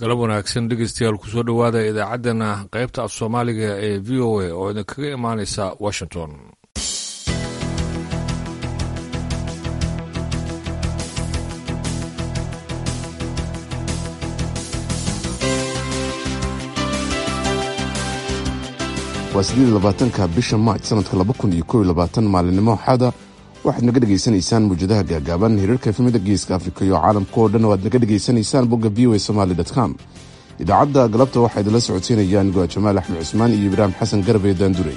galab wanaagsan dhegeystayaal kusoo dhowaada idaacaddana qaybta af soomaaliga ee v o a oo idinkaga imaaneysa washington waa siddeed labaatanka bisha maaj sanadka laba kun iyo kow iyo labaatan maalinimo xada waxaad naga dhegaysanaysaan muwjadaha gaagaaban hirarka efemida geeska afrika iyo caalamka oo dhan oo aad naga dhegaysanaysaan bogga v o a somaali com idaacadda galabta waxaa idinla socodsiinayaan goa jamaal axmed cusmaan iyo ibraahim xasan garbe daandurey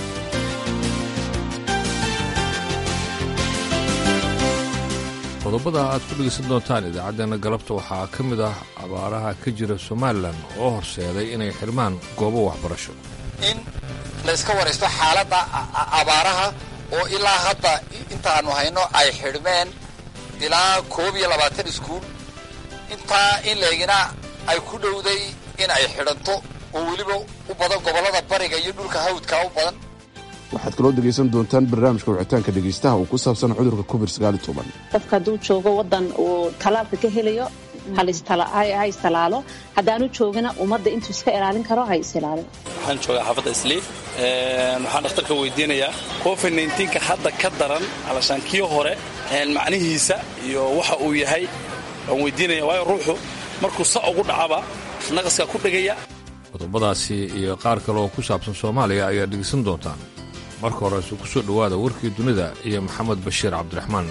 qodobada aad ku dhegeysan doontaan idaacaddeenna galabta waxaa ka mid ah abaaraha ka jira somalilan oo horseeday inay xirmaan goobo waxbarasho in layska waraysto xaaladda abaaraha oo ilaa hadda intaanu hayno ay xidhmeen ilaa koob iyo labaatan iskuul intaa in leegina ay ku dhowday in ay xidhanto oo weliba u badan gobollada bariga iyo dhulka hawdka u badan waxaad kaloo dhegaysan doontaan barnaamijka wicitaanka dhegaystaha oo ku saabsan cudurka covid qofka hadduu joogo waddan uu talaalka ka helayo ha istalaalo haddaanu joogina ummadda intuu iska ilaalin karo ha is ilaaliyo waxaan joogaa xaafadda isliif waxaan dhakhtarka weydiinayaa covid nka hadda ka daran alashaan kii hore macnihiisa iyo waxa uu yahay waan weydiinaya waayo ruuxu markuu sa ugu dhacaba naqaskaa ku dhegaya qodobadaasi iyo qaar kale oo ku saabsan soomaaliya ayaad dhegeysan doontaan marka horese ku soo dhowaada warkii dunida iyo maxamed bashiir cabdiraxmaan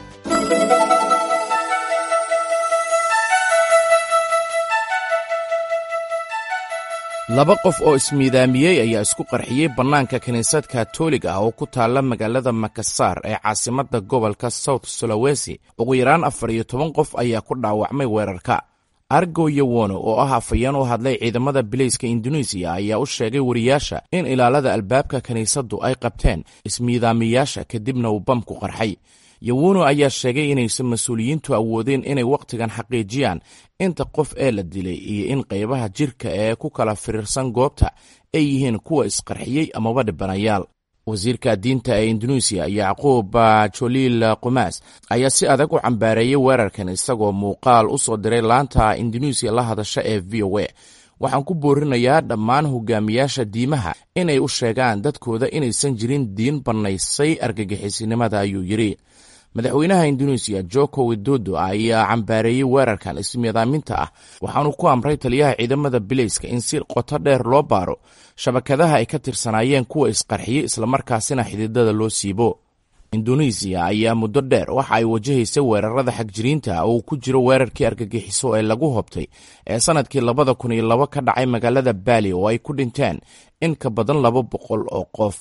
laba qof oo ismiidaamiyey ayaa isku qarxiyey bannaanka kiniisad katoolig ah oo ku taalla magaalada makasaar ee caasimadda gobolka south sulawesi ugu yaraan afar iyo toban qof ayaa ku dhaawacmay weerarka argo yowono oo ah afayeen u hadlay ciidamada bileyska induneisiya ayaa u sheegay wariyaasha in ilaalada albaabka kiniisaddu ay qabteen ismiidaamiyaasha kadibna uu bamku qarxay yowono ayaa sheegay inaysan mas-uuliyiintu awoodeen inay wakhtigan xaqiijiyaan inta qof ee la dilay iyo in qaybaha jirka ee ku kala firiirsan goobta ay yihiin kuwa isqarxiyey amaba dhibanayaal wasiirka diinta ee induneisiya yacquub joliil qumaas ayaa si adag u cambaareeyey weerarkan isagoo muuqaal u soo diray laanta induneisiya la hadasha ee v o a waxaan ku boorinayaa dhammaan hogaamiyaasha diimaha inay u sheegaan dadkooda inaysan jirin diin bannaysay argagixisinimada ayuu yidhi madaxweynaha induneisiya joko widodo ayaa cambaareeyey weerarkan ismiidaaminta ah waxaanu ku amray taliyaha ciidamada bileyska in si qoto dheer loo baaro shabakadaha ay ka tirsanaayeen kuwa isqarxiyey islamarkaasina xididada loo siibo induneisiya ayaa muddo dheer waxa ay wajahaysay weerarada xagjiriinta oo uu ku jiro weerarkii argagixiso ee lagu hobtay ee sannadkii labada kun iyo labo ka dhacay magaalada baali oo ay ku dhinteen in ka badan laba boqol oo qof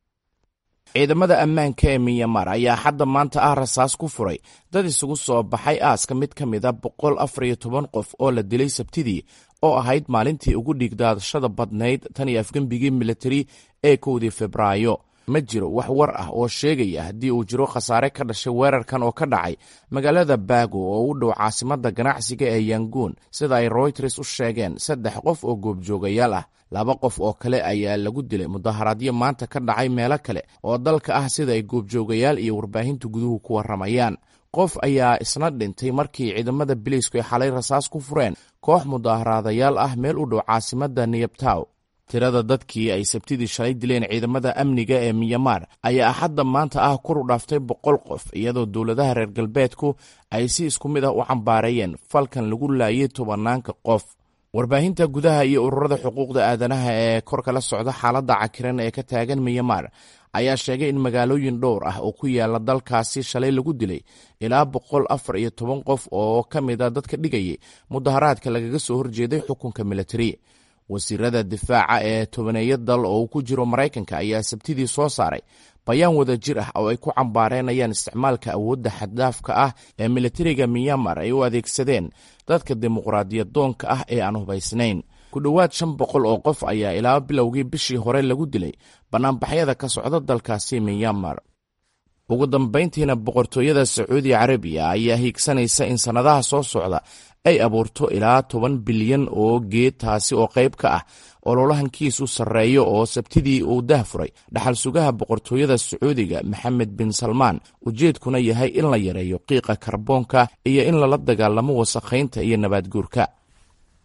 ciidamada ammaanka ee minyamar ayaa hadda maanta ah rasaas ku furay dad isugu soo baxay aaska mid ka mid a boqol afar iyo toban qof oo la dilay sabtidii oo ahayd maalintii ugu dhiigdaadashada badnayd tan iyo afgembigii militari ee kowdii febraayo ma jiro wax war ah oo sheegaya haddii uu jiro khasaare ka dhashay weerarkan oo ka dhacay magaalada baago oo u dhow caasimadda ganacsiga ee yanguun sida ay royters u sheegeen saddex qof oo goobjoogayaal ah laba qof oo kale ayaa lagu dilay mudaharaadyo maanta ka dhacay meelo kale oo dalka ah sida ay goobjoogayaal iyo warbaahinta guduhu ku warramayaan qof ayaa isna dhintay markii ciidamada biliisku ay xalay rasaas ku fureen koox mudaharaadayaal ah meel u dhow caasimadda niyabtaw tirada dadkii ay sabtidii shalay dileen ciidamada amniga ee miyamaar ayaa axadda maanta ah kor u dhaaftay boqol qof iyadoo dowladaha reer galbeedku ay si isku mid ah u cambaareeyeen falkan lagu laayay tobanaanka qof warbaahinta gudaha iyo ururada xuquuqda aadanaha ee kor kala socda xaaladda cakiran ee ka taagan miyamaar ayaa sheegay in magaalooyin dhowr ah oo ku yaala dalkaasi shalay lagu dilay ilaa boqol afar iyo toban qof oo ka mid a dadka dhigayay mudaharaadka lagaga soo horjeeday xukunka militari wasiirada difaaca ee tobaneeyo dal oo uu ku jiro maraykanka ayaa sabtidii soo saaray bayaan wada jir ah oo ay ku cambaareenayaan isticmaalka awoodda xaddaafka ah ee militariga miyamar ay u adeegsadeen dadka dimuqraadiyadoonka ah ee aan hubaysnayn ku dhowaad shan boqol oo qof ayaa ilaa bilowgii bishii hore lagu dilay bannaanbaxyada ka socda dalkaasi miyamar ugu dambayntiina boqortooyada sacuudi carabiya ayaa hiigsanaysa in sannadaha soo socda ay abuurto ilaa toban bilyan oo geed taasi oo qayb ka ah ololahankiisu sarreeyo oo sabtidii uu dah furay dhaxal sugaha boqortooyada sacuudiga maxamed bin salmaan ujeedkuna yahay in la yareeyo qiiqa karboonka iyo in lala dagaalamo wasakhaynta iyo nabaadguurka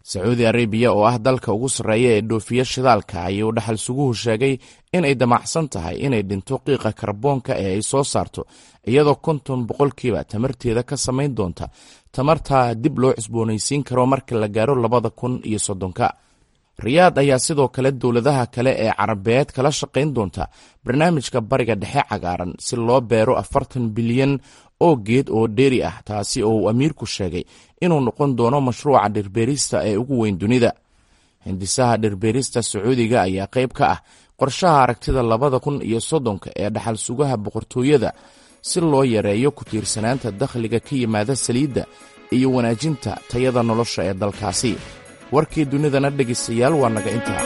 sacuudi arabiya oo ah dalka ugu sarreeya ee dhoofiya shidaalka ayuu dhaxal suguhu sheegay inay damacsan tahay inay dhinto qiiqa karboonka ee ay soo saarto iyadoo konton boqolkiiba tamarteeda ka samayn doonta tamartaa dib loo cusboonaysiin karo marka la gaaro labada kun iyo soddonka riyaad ayaa sidoo kale dowladaha kale ee carabeed kala shaqayn doonta barnaamijka bariga dhexe cagaaran si loo beero afartan bilyan oo geed oo dheeri ah taasi oo uu amiirku sheegay inuu noqon doono mashruuca dhirbeerista ee ugu weyn dunida hindisaha dhirbeerista sacuudiga ayaa qayb ka ah qorshaha aragtida labada kun iyo soddonka ee dhaxal sugaha boqortooyada si loo yareeyo ku tiirsanaanta dakhliga ka yimaada saliidda iyo wanaajinta tayada nolosha ee dalkaasi warkii dunidana dhegaystayaal waa naga intaa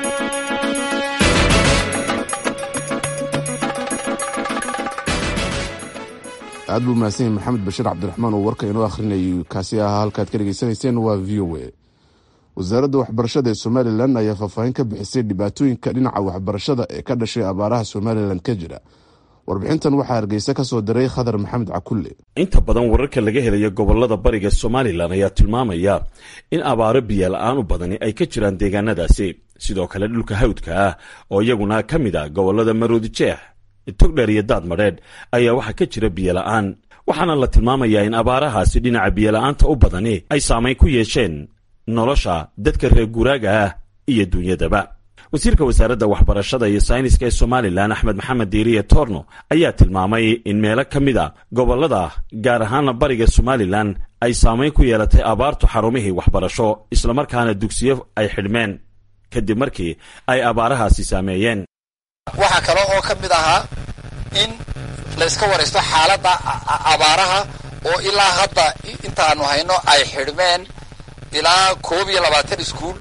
aad buu mahadsan yahay maxamed bashiir cabdiraxmaan oo warka inoo akhrinayay kaasi ahaa halkaad ka dhegaysanayseen waa v o a wasaaradda waxbarashada ee somalilan ayaa faahfaahin ka bixisay dhibaatooyinka dhinaca waxbarashada ee ka dhashay abaaraha somalilan ka jira warbixintan waxaa hargeysa ka soo diray khadar maxamed cakulle inta badan wararka laga helayo gobolada bariga somalilan ayaa tilmaamaya in abaaro biyo la-aan u badani ay ka jiraan deegaanadaasi sidoo kale dhulka hawdka ah oo iyaguna ka mid a gobolada maroodi jeex togdheer iyo daad madheedh ayaa waxaa ka jira biyo la-aan waxaana la tilmaamayaa in abaarahaasi dhinaca biyola-aanta u badani ay saamayn ku yeesheen nolosha dadka reer guuraaga ah iyo duunyadaba wasiirka wasaaradda waxbarashada iyo sayniska ee somalilan axmed maxamed diiriye torno ayaa tilmaamay in meelo ka mid a gobolada gaar ahaana bariga somalilan ay saamayn ku yeelatay abaartu xarumihii waxbarasho islamarkaana dugsiyo ay xidhmeen kadib markii ay abaarahaasi saameeyeen waxaa kale oo ka mid ahaa in layska waraysto xaaladda abaaraha oo ilaa hadda intaanu hayno ay xidhmeen ilaa koob iyo labaatan iskuul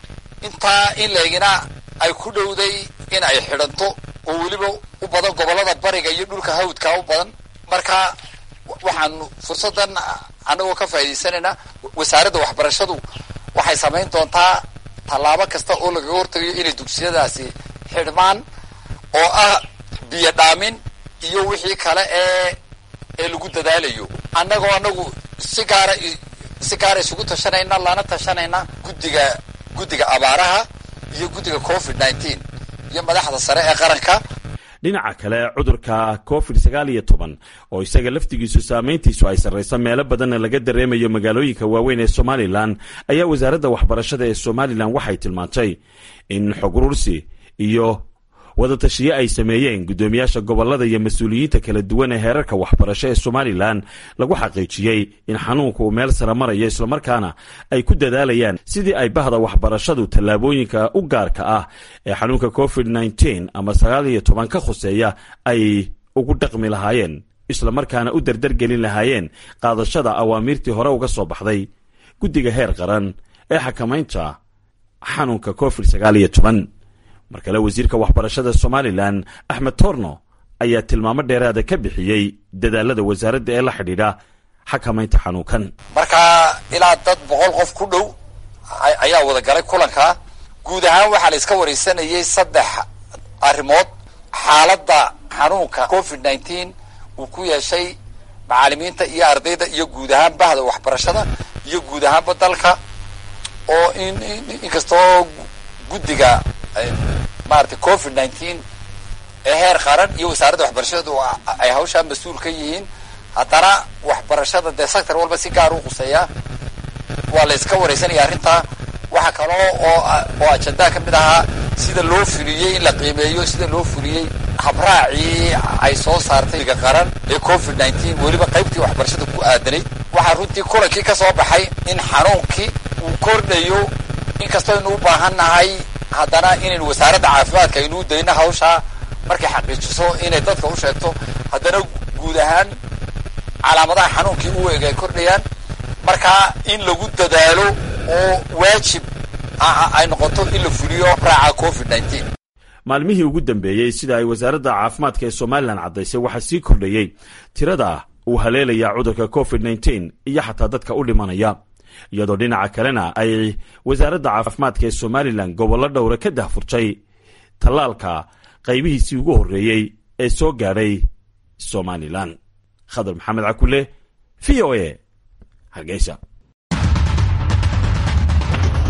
intaa in leegina ay ku dhowday in ay xidhanto oo weliba u badan gobollada bariga iyo dhulka hawdka u badan marka waxaanu fursaddan annagoo ka faa'idaysanaynaa wasaaradda waxbarashadu waxay samayn doontaa tallaabo kasta oo lagaga hortagayo inay dugsiyadaasi xidhmaan oo ah biyo dhaamin iyo wixii kale ee ee lagu dadaalayo annagoo annagu si gaara si gaara isugu tashanayna lana tashanayna guddiga guddiga abaaraha iyo guddiga covid nineteen iyo madaxda sare ee qaranka dhinaca kale cudurka covid sagaal iyo toban oo isaga laftigiisu saamayntiisu ay sarraysa meelo badanna laga dareemayo magaalooyinka waaweyn ee somalilan ayaa wasaaradda waxbarashada ee somalilan waxay tilmaantay in xogurursi iyo wadatashiyo ay sameeyeen guddoomiyaasha gobolada iyo mas-uuliyiinta kala duwan ee heerarka waxbarasho ee somalilan lagu xaqiijiyey in xanuunka uu meel sare marayo islamarkaana ay ku dadaalayaan sidii ay bahda waxbarashadu tallaabooyinka u gaarka ah ee xanuunka covid nneteen ama sagaal iyo toban ka khuseeya ay ugu dhaqmi lahaayeen islamarkaana u dardargelin lahaayeen qaadashada awaamiirtii hore uga soo baxday guddiga heer qaran ee xakamaynta xanuunka covid sagaal iyo toban mar kale wasiirka waxbarashada somalilan axmed torno ayaa tilmaamo dheeraada ka bixiyey dadaalada wasaaradda ee la xidhiidha xakamaynta xanuunkan marka ilaa dad boqol qof ku dhow ayaa wada galay kulanka guud ahaan waxaa la iska wareysanayay saddex arrimood xaaladda xanuunka covid nineteen uu ku yeeshay macaalimiinta iyo ardayda iyo guud ahaan bahda waxbarashada iyo guud ahaanba dalka oo in inkastoo guddiga maarata covid nineteen ee heer qaran iyo wasaaradda waxbarashadu ay hawshaa mas-uul ka yihiin haddana waxbarashada dee sector walba si gaar u quseeyaa waa la iska wareysanaya arrintaa waxaa kaloo oo oo ajandaa ka mid ahaa sida loo fuliyey in la qiimeeyo sida loo fuliyey habraacii ay soo saartay ga qaran ee covid nineteen weliba qaybtii waxbarashada ku aadanayd waxaa runtii kulankii ka soo baxay in xanuunkii uu kordhayo inkastoo aynu u baahan nahay haddana inaynu wasaaradda caafimaadka aynuu dayno hawshaa markay xaqiijiso inay dadka u sheegto haddana guud ahaan calaamadaha xanuunkii u eg ay kordhayaan markaa in lagu dadaalo oo waajib ay noqoto in la fuliyo raaca covid nineteen maalmihii ugu dambeeyey sida ay wasaaradda caafimaadka ee somalilan caddaysay waxaa sii kordhayey tirada uu haleelaya cudurka covid nneteen iyo xataa dadka u dhimanaya iyadoo dhinaca kalena ay wasaaradda caafimaadka ee somalilan gobollo dhowra ka dahfurtay tallaalka qaybihiisii ugu horreeyey ee soo gaadhay somalilan khadar maxamed cakule v o a hargeysa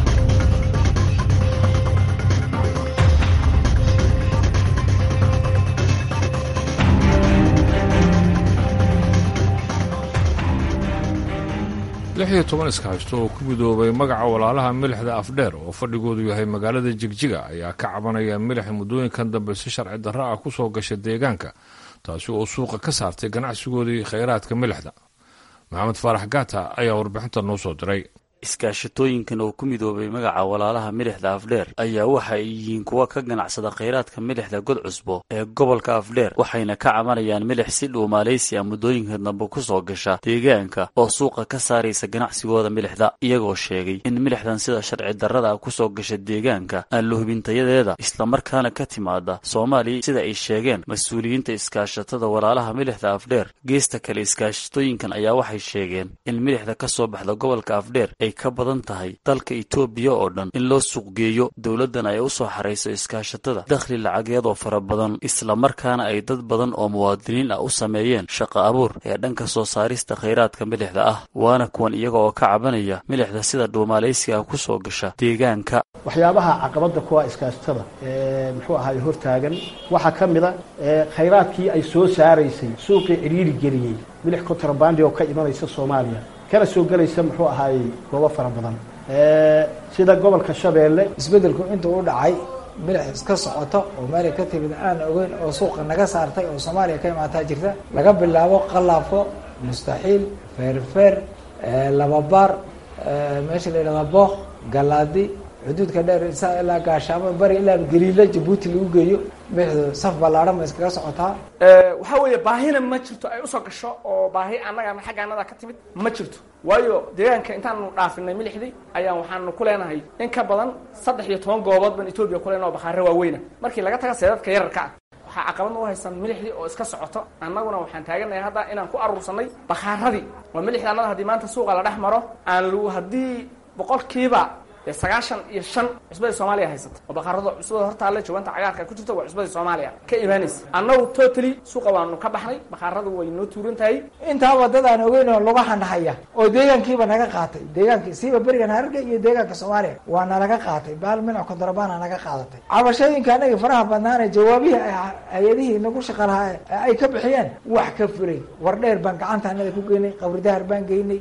lix iyo toban iskahaysto oo ku midoobay magaca walaalaha milixda afdheer oo fadhigoodu yahay magaalada jigjiga ayaa ka cabanaya milix muddooyinkan dambe si sharci darro ah ku soo gasha deegaanka taasi oo suuqa ka saartay ganacsigoodii khayraadka milixda maxamed faarax gaata ayaa warbixinta noo soo diray iskaashatooyinkan oo ku midoobay magaca walaalaha milixda afdheer ayaa waxa ay yihiin kuwa ka ganacsada khayraadka milixda god cusbo ee gobolka afdheer waxayna ka cabanayaan milix si dhuumaalaysi a muddooyinka dambe ku soo gasha deegaanka oo suuqa ka saaraysa ganacsigooda milixda iyagoo sheegay in milixdan sida sharci darrada ah kusoo gasha deegaanka aan la hubintayadeeda islamarkaana ka timaada soomaaliya sida ay sheegeen mas-uuliyiinta iskaashatada walaalaha milixda afdheer geesta kale iskaashatooyinkan ayaa waxay sheegeen in milixda ka soo baxda gobolka afdheer ay ka badan tahay dalka itoobiya oo dhan in loo suuqgeeyo dowladdan ay u soo xarayso iskaashatada dakhli lacageed oo fara badan islamarkaana ay dad badan oo muwaadiniin ah u sameeyeen shaqo abuur ee dhanka soo saarista khayraadka milixda ah waana kuwan iyaga oo ka cabanaya milixda sida dhuumaalaysiga ku soo gasha deegaanka waxyaabaha caqabadda kuwa iskaashatada ee muxuu ahaay hortaagan waxaa ka mid a khayraadkii ay soo saaraysay suuqii cidhiiri geliyey milix kontrabandi oo ka imanaysa soomaaliya kana soo gelaysa muxuu ahaayey goobo fara badan sida gobolka shabeelle isbeddelku intuu u dhacay milix iska socoto oo meelay ka timid aan ogeyn oo suuqa naga saartay oo soomaaliya ka imaataa jirta laga bilaabo qalaafo mustaxiil feerfeer lababaar meesha la yidhahda booq galaadi xuduudka dheer isaa ilaa gaashaamo bari ilaa galiila jabuuti lagu geeyo milixdu saf ballaadhan ma iskaga socotaa waxaa weeye baahina ma jirto ay usoo gasho oo baahi annaga xagga annada ka timid ma jirto waayo deegaanka intaanu dhaafinay milixdii ayaan waxaanu ku leenahay in ka badan saddex iyo toban goobood baan etoobiya ku leenaha oo bakhaare waaweyna markii laga taga seedadka yararka ah waxaa caqabadna u haysan milixdii oo iska socoto annaguna waxaan taaganahay hadda inaan ku aruursanay bakhaaradii oo milixda annada haddii maanta suuqa la dhex maro aan lu haddii boqolkiiba dee sagaashan iyo shan cusbadii soomaaliya haysata oo baqaarado cusbada hortaale jawanta cagaarka ku jirta waa cusbadii soomaaliya ka imaanaysa annagu totally suuqa waanu ka baxnay baqaaradu way noo tuuran tahay intaaba dad aan ogeyn oo laga handhahaya oo deegaankiiba naga qaatay deegaankii siiba berigan hararga iyo deegaanka soomaaliya waa nalaga qaatay baal minac kontrabana naga qaadatay cabashooyinka anagii faraha badnaane jawaabihii hay-adihii nagu shaqa lahaa ay ka bixiyeen wax ka fulay war dheer baan gacanta anada ku geynay qabridahar baan geynay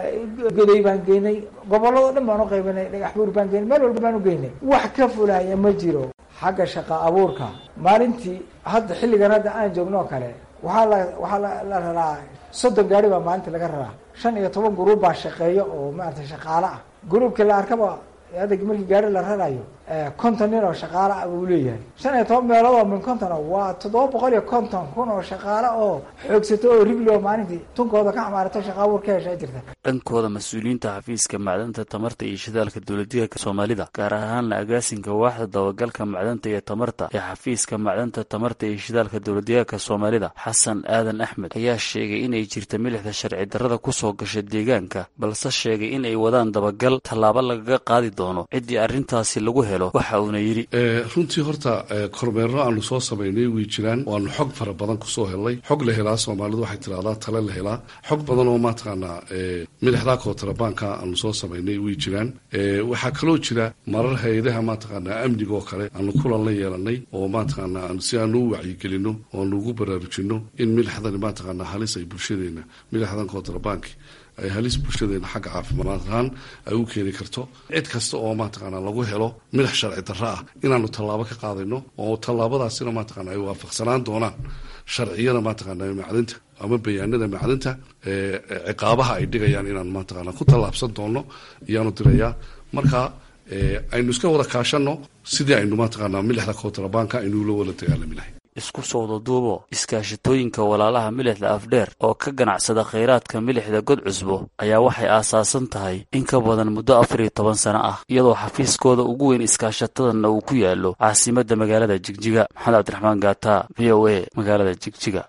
goday baan geynay gobolladoo dhan baan u qaybinay dhagaxbuur baan geynay meel walba baan u geynay wax ka fulaya ma jiro xagga shaqa abuurka maalintii hadda xilligan hadda aan joogno oo kale waxaa la waxaa la raraa soddon gaari baa maalintii laga raraa shan iyo toban guruub baa shaqeeya oo maarata shaqaale ah guruubkii la arkaba hadda markii gaari la rarayo konton nin oo shaqaale ah buu leeyahay shan iyo toban meelood oo min konton waa toddoba boqol iyo konton kun oo shaqaale oo xoogsato oo rigli oo maalintii tunkooda ka xamaarato shaqa abuur ka heshaa jirta dhankooda mas-uuliyiinta xafiiska macdanta tamarta iyo shidaalka dowladdeegaanka soomaalida gaar ahaanna agaasinka waaxda dabagalka macdanta iyo tamarta ee xafiiska macdanta tamarta iyo shidaalka dowladdeegaanka soomaalida xasan aadan axmed ayaa sheegay inay jirta milixda sharci darrada kusoo gasha deegaanka balse sheegay in ay wadaan dabagal tallaabo lagaga qaadi doono ciddii arrintaasi lagu helo waxa uuna yidhi runtii horta kormeerro aanu soo samaynay way jiraan waanu xog fara badan kusoo helnay xog la helaa soomaalidu waxay tidhahdaa tale la helaa xog badan oo mataqaanaa milixdaa kootrabaanka aanu soo samaynay way jiraan waxaa kaloo jira marar hay-adaha mataqaanaa amniga oo kale aanu kulan la yeelanay oo mataqaanaa si aanu u wacyigelino oo aanu ugu baraarujino in milixdani mataqaanaa halis ay bulshadeena milixdan kootrabaanki ay halis bulshadeena xagga caafimaad ahaan ay u keeni karto cid kasta oo mataqaanaa lagu helo midax sharci darro ah inaanu tallaabo ka qaadayno oo tallaabadaasina mataqaana ay waafaqsanaan doonaan sharciyada mataqaana macdinta ama bayaanada macdinta ciqaabaha ay dhigayaan inaan mataqaana ku tallaabsan doono iyaanu dirayaa marka aynu iska wada kaashano sidii aynu mataqaanaa milixda kootrabaanka aynu la wada dagaalami lahay isku sooda duubo iskaashatooyinka walaalaha milixda afdheer oo ka ganacsada khayraadka milixda god cusbo ayaa waxay aasaasan tahay in ka badan muddo afar iyo toban sano ah iyadoo xafiiskooda ugu weyn iskaashatadanna uu ku yaallo caasimadda magaalada jigjiga maxamed cabdiraxmaan gaata v o a magaalada jigjiga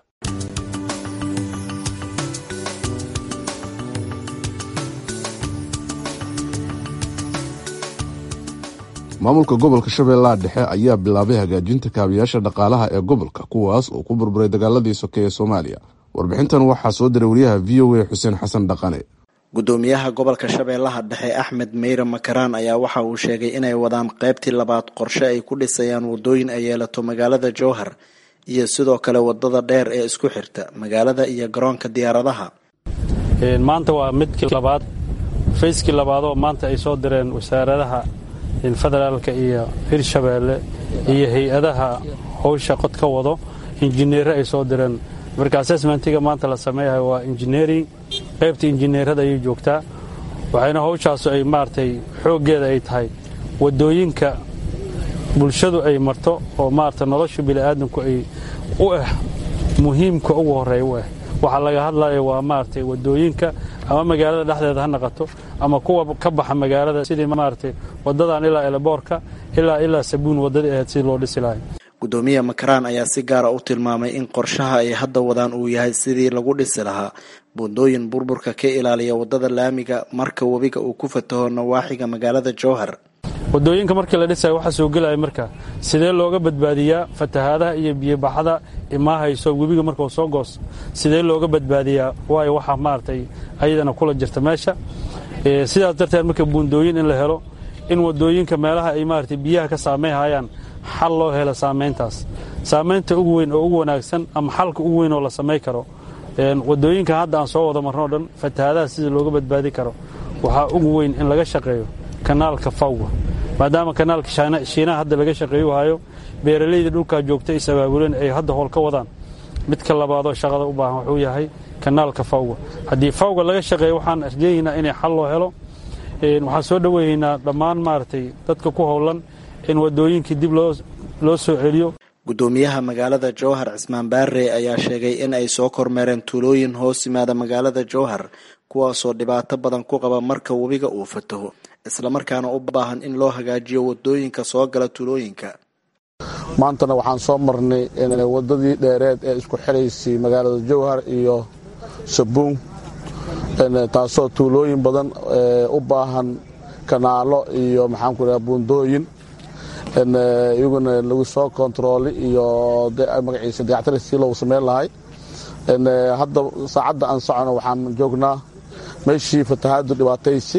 maamulka gobolka shabeellaha dhexe ayaa bilaabay hagaajinta kaabiyaasha dhaqaalaha ee gobolka kuwaas oo ku burburay dagaaladii soke ee soomaaliya warbixintan waxaa soo diray wariyaha v o a xuseen xasan dhaqane gudoomiyaha gobolka shabeellaha dhexe axmed meyre makaraan ayaa waxa uu sheegay inay wadaan qaybtii labaad qorshe ay ku dhisayaan wadooyin ay yeelato magaalada jowhar iyo sidoo kale wadada dheer ee isku xirta magaalada iyo garoonka diyaaradaha maanta waa midkii labaad fayskii labaadoo maanta ay soo direen wasaaradaha federaalka iyo hirshabeelle iyo hay-adaha howsha qod ka wado injineere ay soo direen marka assessmentiga maanta la sameeyahay waa engineering qaybta injineerada ayay joogtaa waxayna howshaasu ay maaragtay xooggeeda ay tahay waddooyinka bulshadu ay marto oo maarata nolosha bini'aadamku ay u ah muhiimka ugu horreeya u ah waxaa laga hadlaya waa maaragtay waddooyinka ama magaalada dhexdeeda ha naqato ama kuwa ka baxa magaalada sidii maaragtay waddadan ilaa eleboorka ilaa ilaa sabuun waddadii ahayd sidii loo dhisi lahay gudoomiye makaraan ayaa si gaara u tilmaamay in qorshaha ay hadda wadaan uu yahay sidii lagu dhisi lahaa buundooyin burburka ka ilaaliya waddada laamiga marka webiga uu ku fataho nawaaxiga magaalada jowhar waddooyinka markii la dhisayo waxaa soo gelaya marka sidee looga badbaadiyaa fatahaadaha iyo biyobaxada imaahayso webiga markuu soo goos sidee looga badbaadiyaa waayo waxaa maaragtay ayadana kula jirta meesha sidaas darteed marka buundooyin in la helo in waddooyinka meelaha ay maaragtay biyaha ka saameynhayaan xal loo helo saamayntaas saamaynta ugu weyn oo ugu wanaagsan ama xalka ugu weyn oo la samay karo waddooyinka hadda aan soo wada marno o dhan fatahaadaha sida looga badbaadi karo waxaa ugu weyn in laga shaqeeyo kanaalka fawga maadaama kanaalka shiinaha hadda laga shaqeeyu hayo beeralayda dhulkaa joogta is abaabuleen ay hadda howl ka wadaan midka labaadoo shaqada u baahan wuxuu yahay kanaalka fawga haddii fawga laga shaqeeyo waxaan arjeeyaynaa inay xal loo helo waxaan soo dhoweeyeynaa dhammaan maaragtay dadka ku howlan in waddooyinkii dib loo soo celiyo gudoomiyaha magaalada jowhar cismaan baare ayaa sheegay in ay soo kormeereen tuulooyin hoos yimaada magaalada jowhar kuwaasoo dhibaato badan ku qaba marka webiga uu fataho islamarkaana u baahan in loo hagaajiyo wadooyinka soo gala tuulooyinka maantana waxaan soo marnay wadadii dheereed ee isku xiraysay magaalada jowhar iyo sabuun taasoo tuulooyin badan u baahan kanaalo iyo maxaanku dhaha buundooyin iyaguna lagu soo kontarooli iyo magaciisa dayactiri si loogu sameyn lahay hadda saacadda aan socono waxaan joognaa meeshii fatahaadu dhibaataysi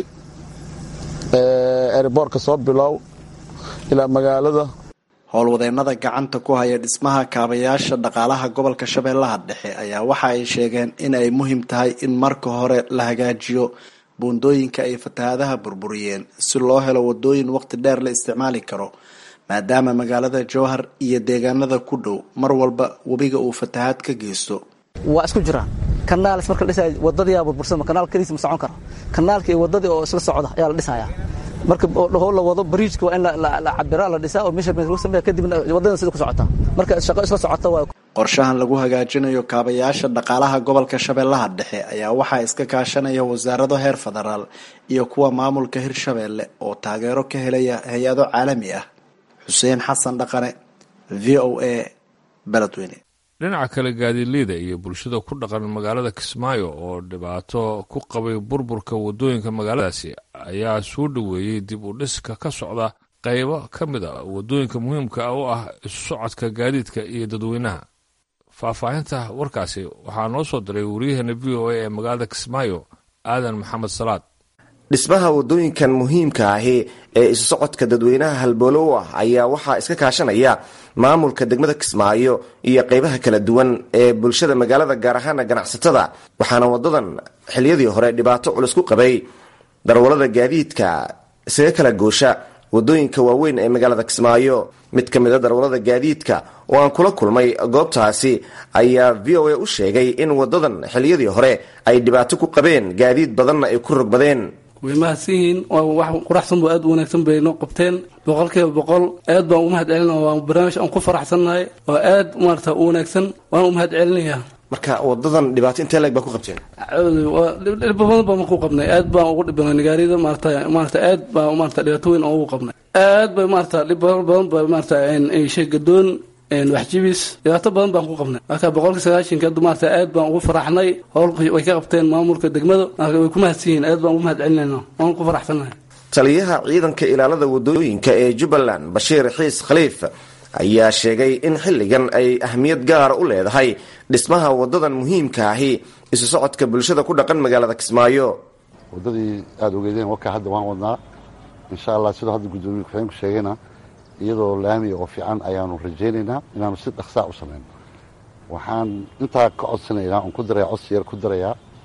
eriboorka soo bilow ilaa magaalada howlwadeennada gacanta ku haya dhismaha kaabayaasha dhaqaalaha gobolka shabeellaha dhexe ayaa waxa ay sheegeen in ay muhiim tahay in marka hore la hagaajiyo buundooyinka ay fatahaadaha burburiyeen si loo helo wadooyin waqti dheer la isticmaali karo maadaama magaalada jowhar iyo deegaanada ku dhow mar walba webiga uu fatahaad ka geysto waa isku jiraan kanaalis marka la dhisaya wadadiyaa burbursama kanaal kaliisa ma socon karo kanaalka iyo wadadii oo isla socda ayaa la dhisayaa marka dhaho la wado bariijka waa in la cabiraa la dhisaa oo measurement lagu sameeya kadibna wadada sida ku socota marka shaqo isla socota waa qorshahan lagu hagaajinayo kaabayaasha dhaqaalaha gobolka shabeellaha dhexe ayaa waxaa iska kaashanaya wasaarado heer federaal iyo kuwa maamulka hirshabeelle oo taageero ka helaya hay-ado caalami ah xuseen xasan dhaqane v o a beledweyne dhinaca kale gaadiidleyda iyo bulshada ku dhaqan magaalada kismaayo oo dhibaato ku qabay burburka waddooyinka magaaladaasi ayaa soo dhoweeyey dib u dhiska ka socda qaybo ka mid a waddooyinka muhiimka ah u ah isu socodka gaadiidka iyo dadweynaha faahfaahinta warkaasi waxaa noo soo diray waryaheena v o a ee magaalada kismaayo aadan maxamed salaad dhismaha waddooyinkan muhiimka ahi ee isu socodka dadweynaha halboolo u ah ayaa waxaa iska kaashanaya maamulka degmada kismaayo iyo qaybaha kala duwan ee bulshada magaalada gaar ahaana ganacsatada waxaana wadadan xiliyadii hore dhibaato culus ku qabay darwalada gaadiidka isaga kala goosha wadooyinka waaweyn ee magaalada kismaayo mid ka mid a darwalada gaadiidka oo aan kula kulmay goobtaasi ayaa v o a u sheegay in wadadan xiliyadii hore ay dhibaato ku qabeen gaadiid badanna ay ku rogbadeen way mahadsan yihiin wax quraxsan bu aad u wanaagsan bay noo qabteen boqolkiiba boqol aad baan u mahad celina waa barnaamij aan ku faraxsannahay oo aad maarata u wanaagsan waan u mahad celinayaa marka wadadan dhibaato intee leeg baa ku qabteen dhib badan baan ku qabnay aad baan ugu dhibanay nagaarida maarata maarata aad baa maarata dhibaato weyn oo ugu qabnay aad bay maarata dhib badan ba maarata shay gadoon waxjibis dhibaato badan baan ku qabnay marka boqolkii sagaashanka hadda maarata aad baan ugu faraxnay howlka way ka qabteen maamulka degmada marka way ku mahadsan yihiin aad baan ugu mahad celinayna waan ku faraxsannahay taliyaha ciidanka ilaalada wadooyinka ee jubbaland bashiir xiis khaliif ayaa sheegay in xilligan ay ahmiyad gaara u leedahay dhismaha wadadan muhiimka ahi isu socodka bulshada ku dhaqan magaalada kismaayo wadadii aada ogeedeen warkaa hadda waan wadnaa insha allah sidoo hadda guddoomiye ku-xigeenku sheegayna iyadoo laamiya oo fiican ayaanu rajaynaynaa inaanu si dhaqsaa u samayno waxaan intaa ka codsanaynaa oon ku daraya codsi yar ku darayaa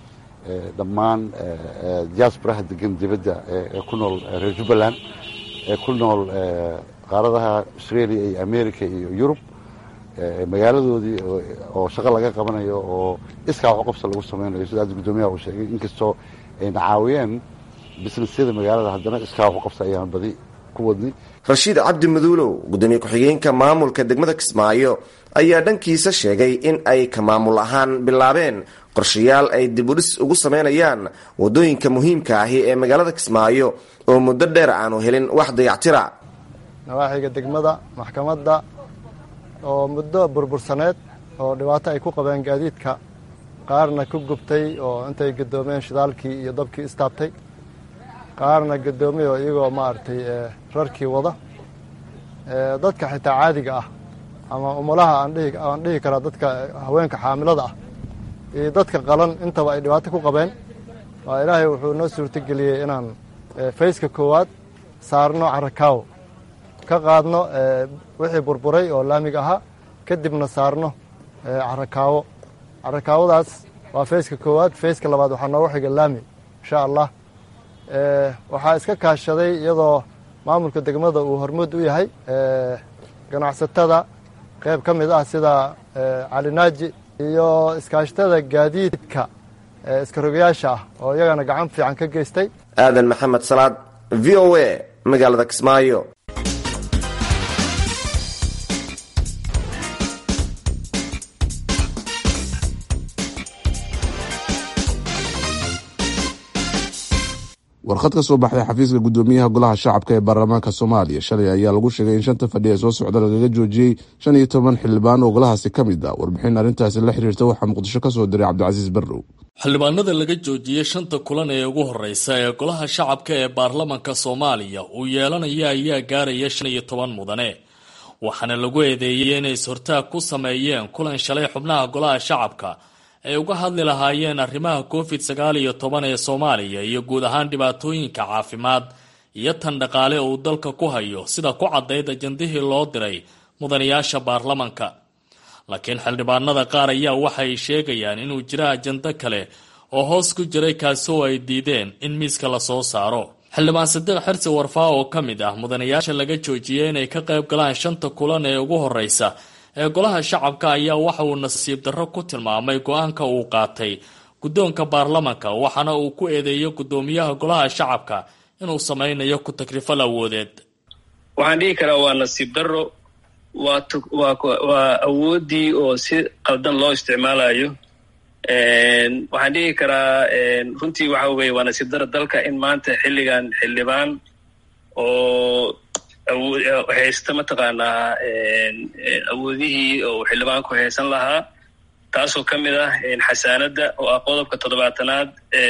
dhammaan diasporaha degan dibadda ee ku nool reer jubbaland ee ku nool qaaradaha australia iyo america iyo yurub magaaladoodii oo shaqo laga qabanayo oo iskaa wax qabsa lagu samaynayo sida hadda guddoomiyaha uu sheegay inkastoo ayna caawiyeen businessyada magaalada haddana iskaa wax qabsa ayaan badi ku wadnay rashiid cabdi maduulow guddoomiye ku-xigeenka maamulka degmada kismaayo ayaa dhankiisa sheegay in ay ka maamul ahaan bilaabeen qorshayaal ay dibudhis ugu samaynayaan waddooyinka muhiimka ahi ee magaalada kismaayo oo muddo dheer aanu helin wax dayactira nawaaxiga degmada maxkamadda oo muddo burbursaneed oo dhibaato ay ku qabeen gaadiidka qaarna ku gubtay oo intay gadoomeen shidaalkii iyo dabkii istaabtay qaarna gadoomay oo iyagoo maaragtay rarkii wada dadka xitaa caadiga ah ama umulaha aan dhihi karaa dadka haweenka xaamilada ah iyo dadka qalan intaba ay dhibaato ku qabeen waa ilaahay wuxuu noo suurtogeliyey inaan fayska koowaad saarno carakaawo ka qaadno wixii burburay oo laamiga ahaa kadibna saarno carakaawo carakaawadaas waa fayska koowaad fayska labaad waxaa noogu xiga laami insha allah waxaa iska kaashaday iyadoo maamulka degmada uu hormuud u yahay ganacsatada qayb ka mid ah sida calinaaji iyo iskaashatada gaadiidka iskarogayaasha ah oo iyagana gacan fiican ka geystay aadan maxamed salaad v o a magaalada kismaayo warqad ka soo baxday xafiiska guddoomiyaha golaha shacabka ee baarlamaanka soomaaliya shalay ayaa lagu sheegay in shanta fadhi ee soo socda lagaga joojiyey shan iyo toban xildhibaan oo golahaasi ka mid ah warbixin arrintaasi la xiriirta waxaa muqdisho ka soo diray cabdicasiis barrow xildhibaanada laga joojiyey shanta kulan ee ugu horeysa ee golaha shacabka ee baarlamanka soomaaliya uu yeelanaya ayaa gaaraya shan iyo toban mudane waxaana lagu eedeeyey inay is-hortaag ku sameeyeen kulan shalay xubnaha golaha shacabka ay uga hadli lahaayeen arrimaha covid sagaal iyo toban ee soomaaliya iyo guud ahaan dhibaatooyinka caafimaad iyo tan dhaqaale uu dalka ku hayo sida ku caddayd ajandihii loo diray mudanayaasha baarlamanka laakiin xildhibaanada qaar ayaa waxay sheegayaan inuu jira ajando kale oo hoos ku jiray kaasi oo ay diideen in miiska lasoo saaro xildhibaan sadiiq xirsi warfaa oo ka mid ah mudanayaasha laga joojiyey inay ka qayb galaan shanta kulan ee ugu horeysa ee golaha shacabka ayaa waxa uu nasiib darro ku tilmaamay go-aanka uu qaatay guddoonka baarlamanka waxaana uu ku eedeeyey guddoomiyaha golaha shacabka inuu sameynayo ku takrifal awoodeed waxaan dhihi karaa waa nasiib darro waa awooddii oo si qaldan loo isticmaalayo waxaan dhihi karaa runtii waxa weye waa nasiib darro dalka in maanta xilligan xildhibaan oo haysta mataqaanaa awoodihii oo xildhibaanku haysan lahaa taasoo ka mid ah xasaanadda oo ah qodobka toddobaatanaad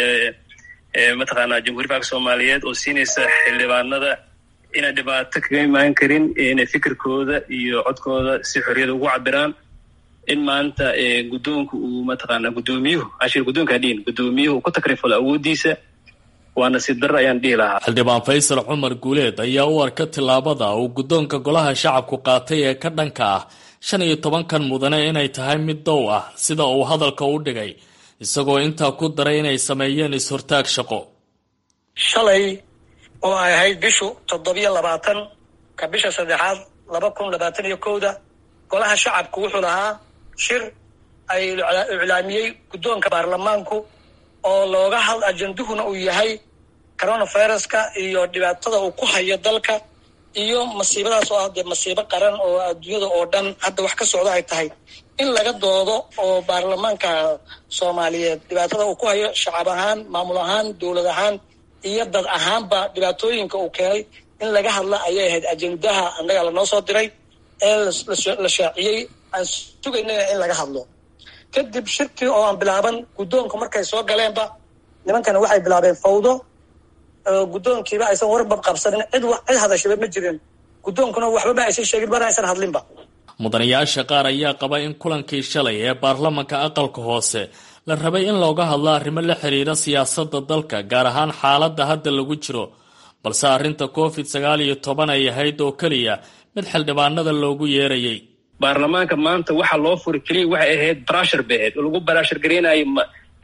ee mataqaanaa jamhuuriya falka soomaaliyeed oo siinaysa xildhibaanada inay dhibaato kaga imaan karin inay fikirkooda iyo codkooda si xorriyada ugu cabiraan in maanta guddoonku uu mataqaanaa guddoomiyuhu ashir guddoonka dhiin guddoomiyuhu ku takrifalo awooddiisa waa nasiib darro ayaan dhihi lahaa xildhibaan faysal cumar guuleed ayaa u arka tillaabada uu guddoonka golaha shacabku qaatay ee ka dhanka ah shan iyo tobankan mudane inay tahay mid dow ah sida uu hadalka u dhigay isagoo intaa ku daray inay sameeyeen is-hortaag shaqo shalay oo ay ahayd bishu toddobiyo labaatan ka bisha saddexaad laba kun labaatan iyo kowda golaha shacabku wuxuu lahaa shir ay iclaamiyey guddoonka baarlamaanku oo looga had ajanduhuna uu yahay coronaviruska iyo dhibaatada uu ku hayo dalka iyo masiibadaas oo ah dee masiibo qaran oo adduunyada oo dhan hadda wax ka socdo ay tahay in laga doodo oo baarlamaanka soomaaliyeed dhibaatada uu ku hayo shacab ahaan maamul ahaan dowlad ahaan iyo dad ahaanba dhibaatooyinka uu keenay in laga hadla ayay ahayd ajendaha annaga lanoo soo diray ee la shaaciyey aan sugaynana in laga hadlo kadib shirkii oo aan bilaaban guddoonku markay soo galeenba nimankana waxay bilaabeen fawdo guddoonkiiba aysan warbab qabsanin cid cid hadashaba ma jirin guddoonkuna waxbaba aysan sheegin mana aysan hadlinba mudanayaasha qaar ayaa qaba in kulankii shalay ee baarlamanka aqalka hoose la rabay in looga hadlo arrimo la xiriira siyaasadda dalka gaar ahaan xaaladda hadda lagu jiro balse arrinta covid sagaal iyo toban ay ahayd oo keliya mid xildhibaanada loogu yeerayay baarlamaanka maanta waxa loo furi keliya waxay ahayd barashar bay ahayd oo lagu barashar gareynayo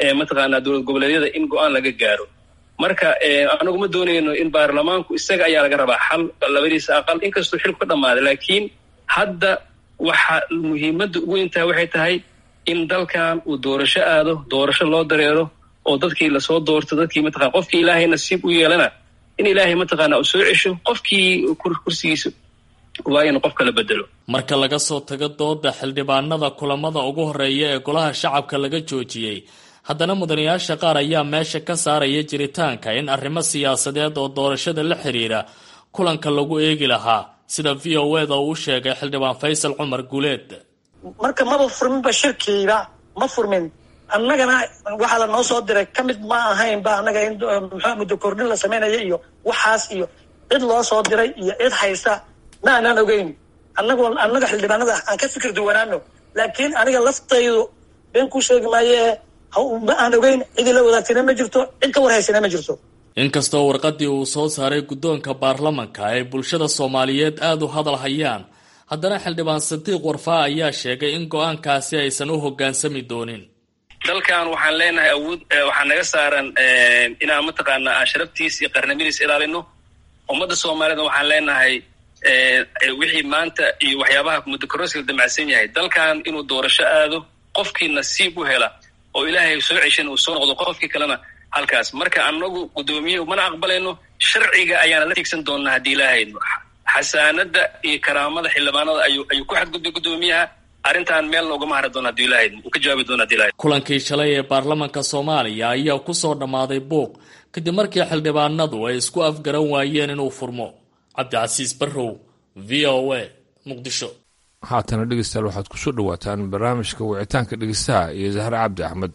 mataqaanaa dowlad goboleedyada in go-aan laga gaaro marka anagu ma doonayno in baarlamaanku isaga ayaa laga rabaa xal labadiisa aqal inkastuu xilku ka dhammaaday laakiin hadda waxa muhiimadda ugu weyntaha waxay tahay in dalkan uu doorasho aado doorasho loo dareero oo dadkii lasoo doorto dadkii mataqana qofkii ilaahay nasiib u yeelana in ilaahay mataqaana uu soo cesho qofkii kursigiisa waa in qof kala bedelo marka laga soo tago dooda xildhibaanada kulamada ugu horeeya ee golaha shacabka laga joojiyey haddana mudanayaasha qaar ayaa meesha ka saaraya jiritaanka in arrimo siyaasadeed oo doorashada la xiriira kulanka lagu eegi lahaa sida v o eda uu sheegay xildhibaan faysal cumar guuleed marka maba furminba shirkiiba ma furmin annagana waxaa la noo soo diray ka mid ma ahayn ba annaga in muxua muddo kordhin la samaynayo iyo waxaas iyo cid loo soo diray iyo cid haysta ma aanaan ogeyn annagu annaga xildhibaanada aan ka fikir duwanaano laakiin aniga laftaydu been ku sheegi maaye ma aan ogeyn cidii la wadaagtayna ma jirto cid ka warhaysana ma jirto inkastoo warqadii uu soo saaray guddoonka baarlamanka ay bulshada soomaaliyeed aada u hadal hayaan haddana xildhibaan sadiiq warfaa ayaa sheegay in go-aankaasi aysan u hoggaansami doonin dalkan waxaan leenahay awood waxaa naga saaran inaan mataqaanaa aan sharaftiis iyo qarnimadiis ilaalino ummadda soomaaliyedna waxaan leenahay wixii maanta iyo waxyaabaha muddokorosiga damacsan yahay dalkan inuu doorasho aado qofkii nasiib u hela oo ilaahay soo ceshan uu soo noqdo qofkii kalena halkaas marka anagu guddoomiye mana aqbalayno sharciga ayaana la tiigsan doonaa haddii ilaahayno xasaanada iyo karaamada xildhibaanada ayuu ayuu ku xadgudbay guddoomiyaha arrintan meelna ugama hari doona hadii ilahayd uu ka jawaabi doona hadii ilahayd kulankii shalay ee baarlamanka soomaaliya ayaa ku soo dhammaaday buuq kadib markii xildhibaanadu ay isku afgaran waayeen inuu furmo cabdicasiis barrow v o a muqdisho haatana dhegeystayaal waxaad ku soo dhowaataan barnaamijka wicitaanka dhegeystaha iyo zahre cabdi axmed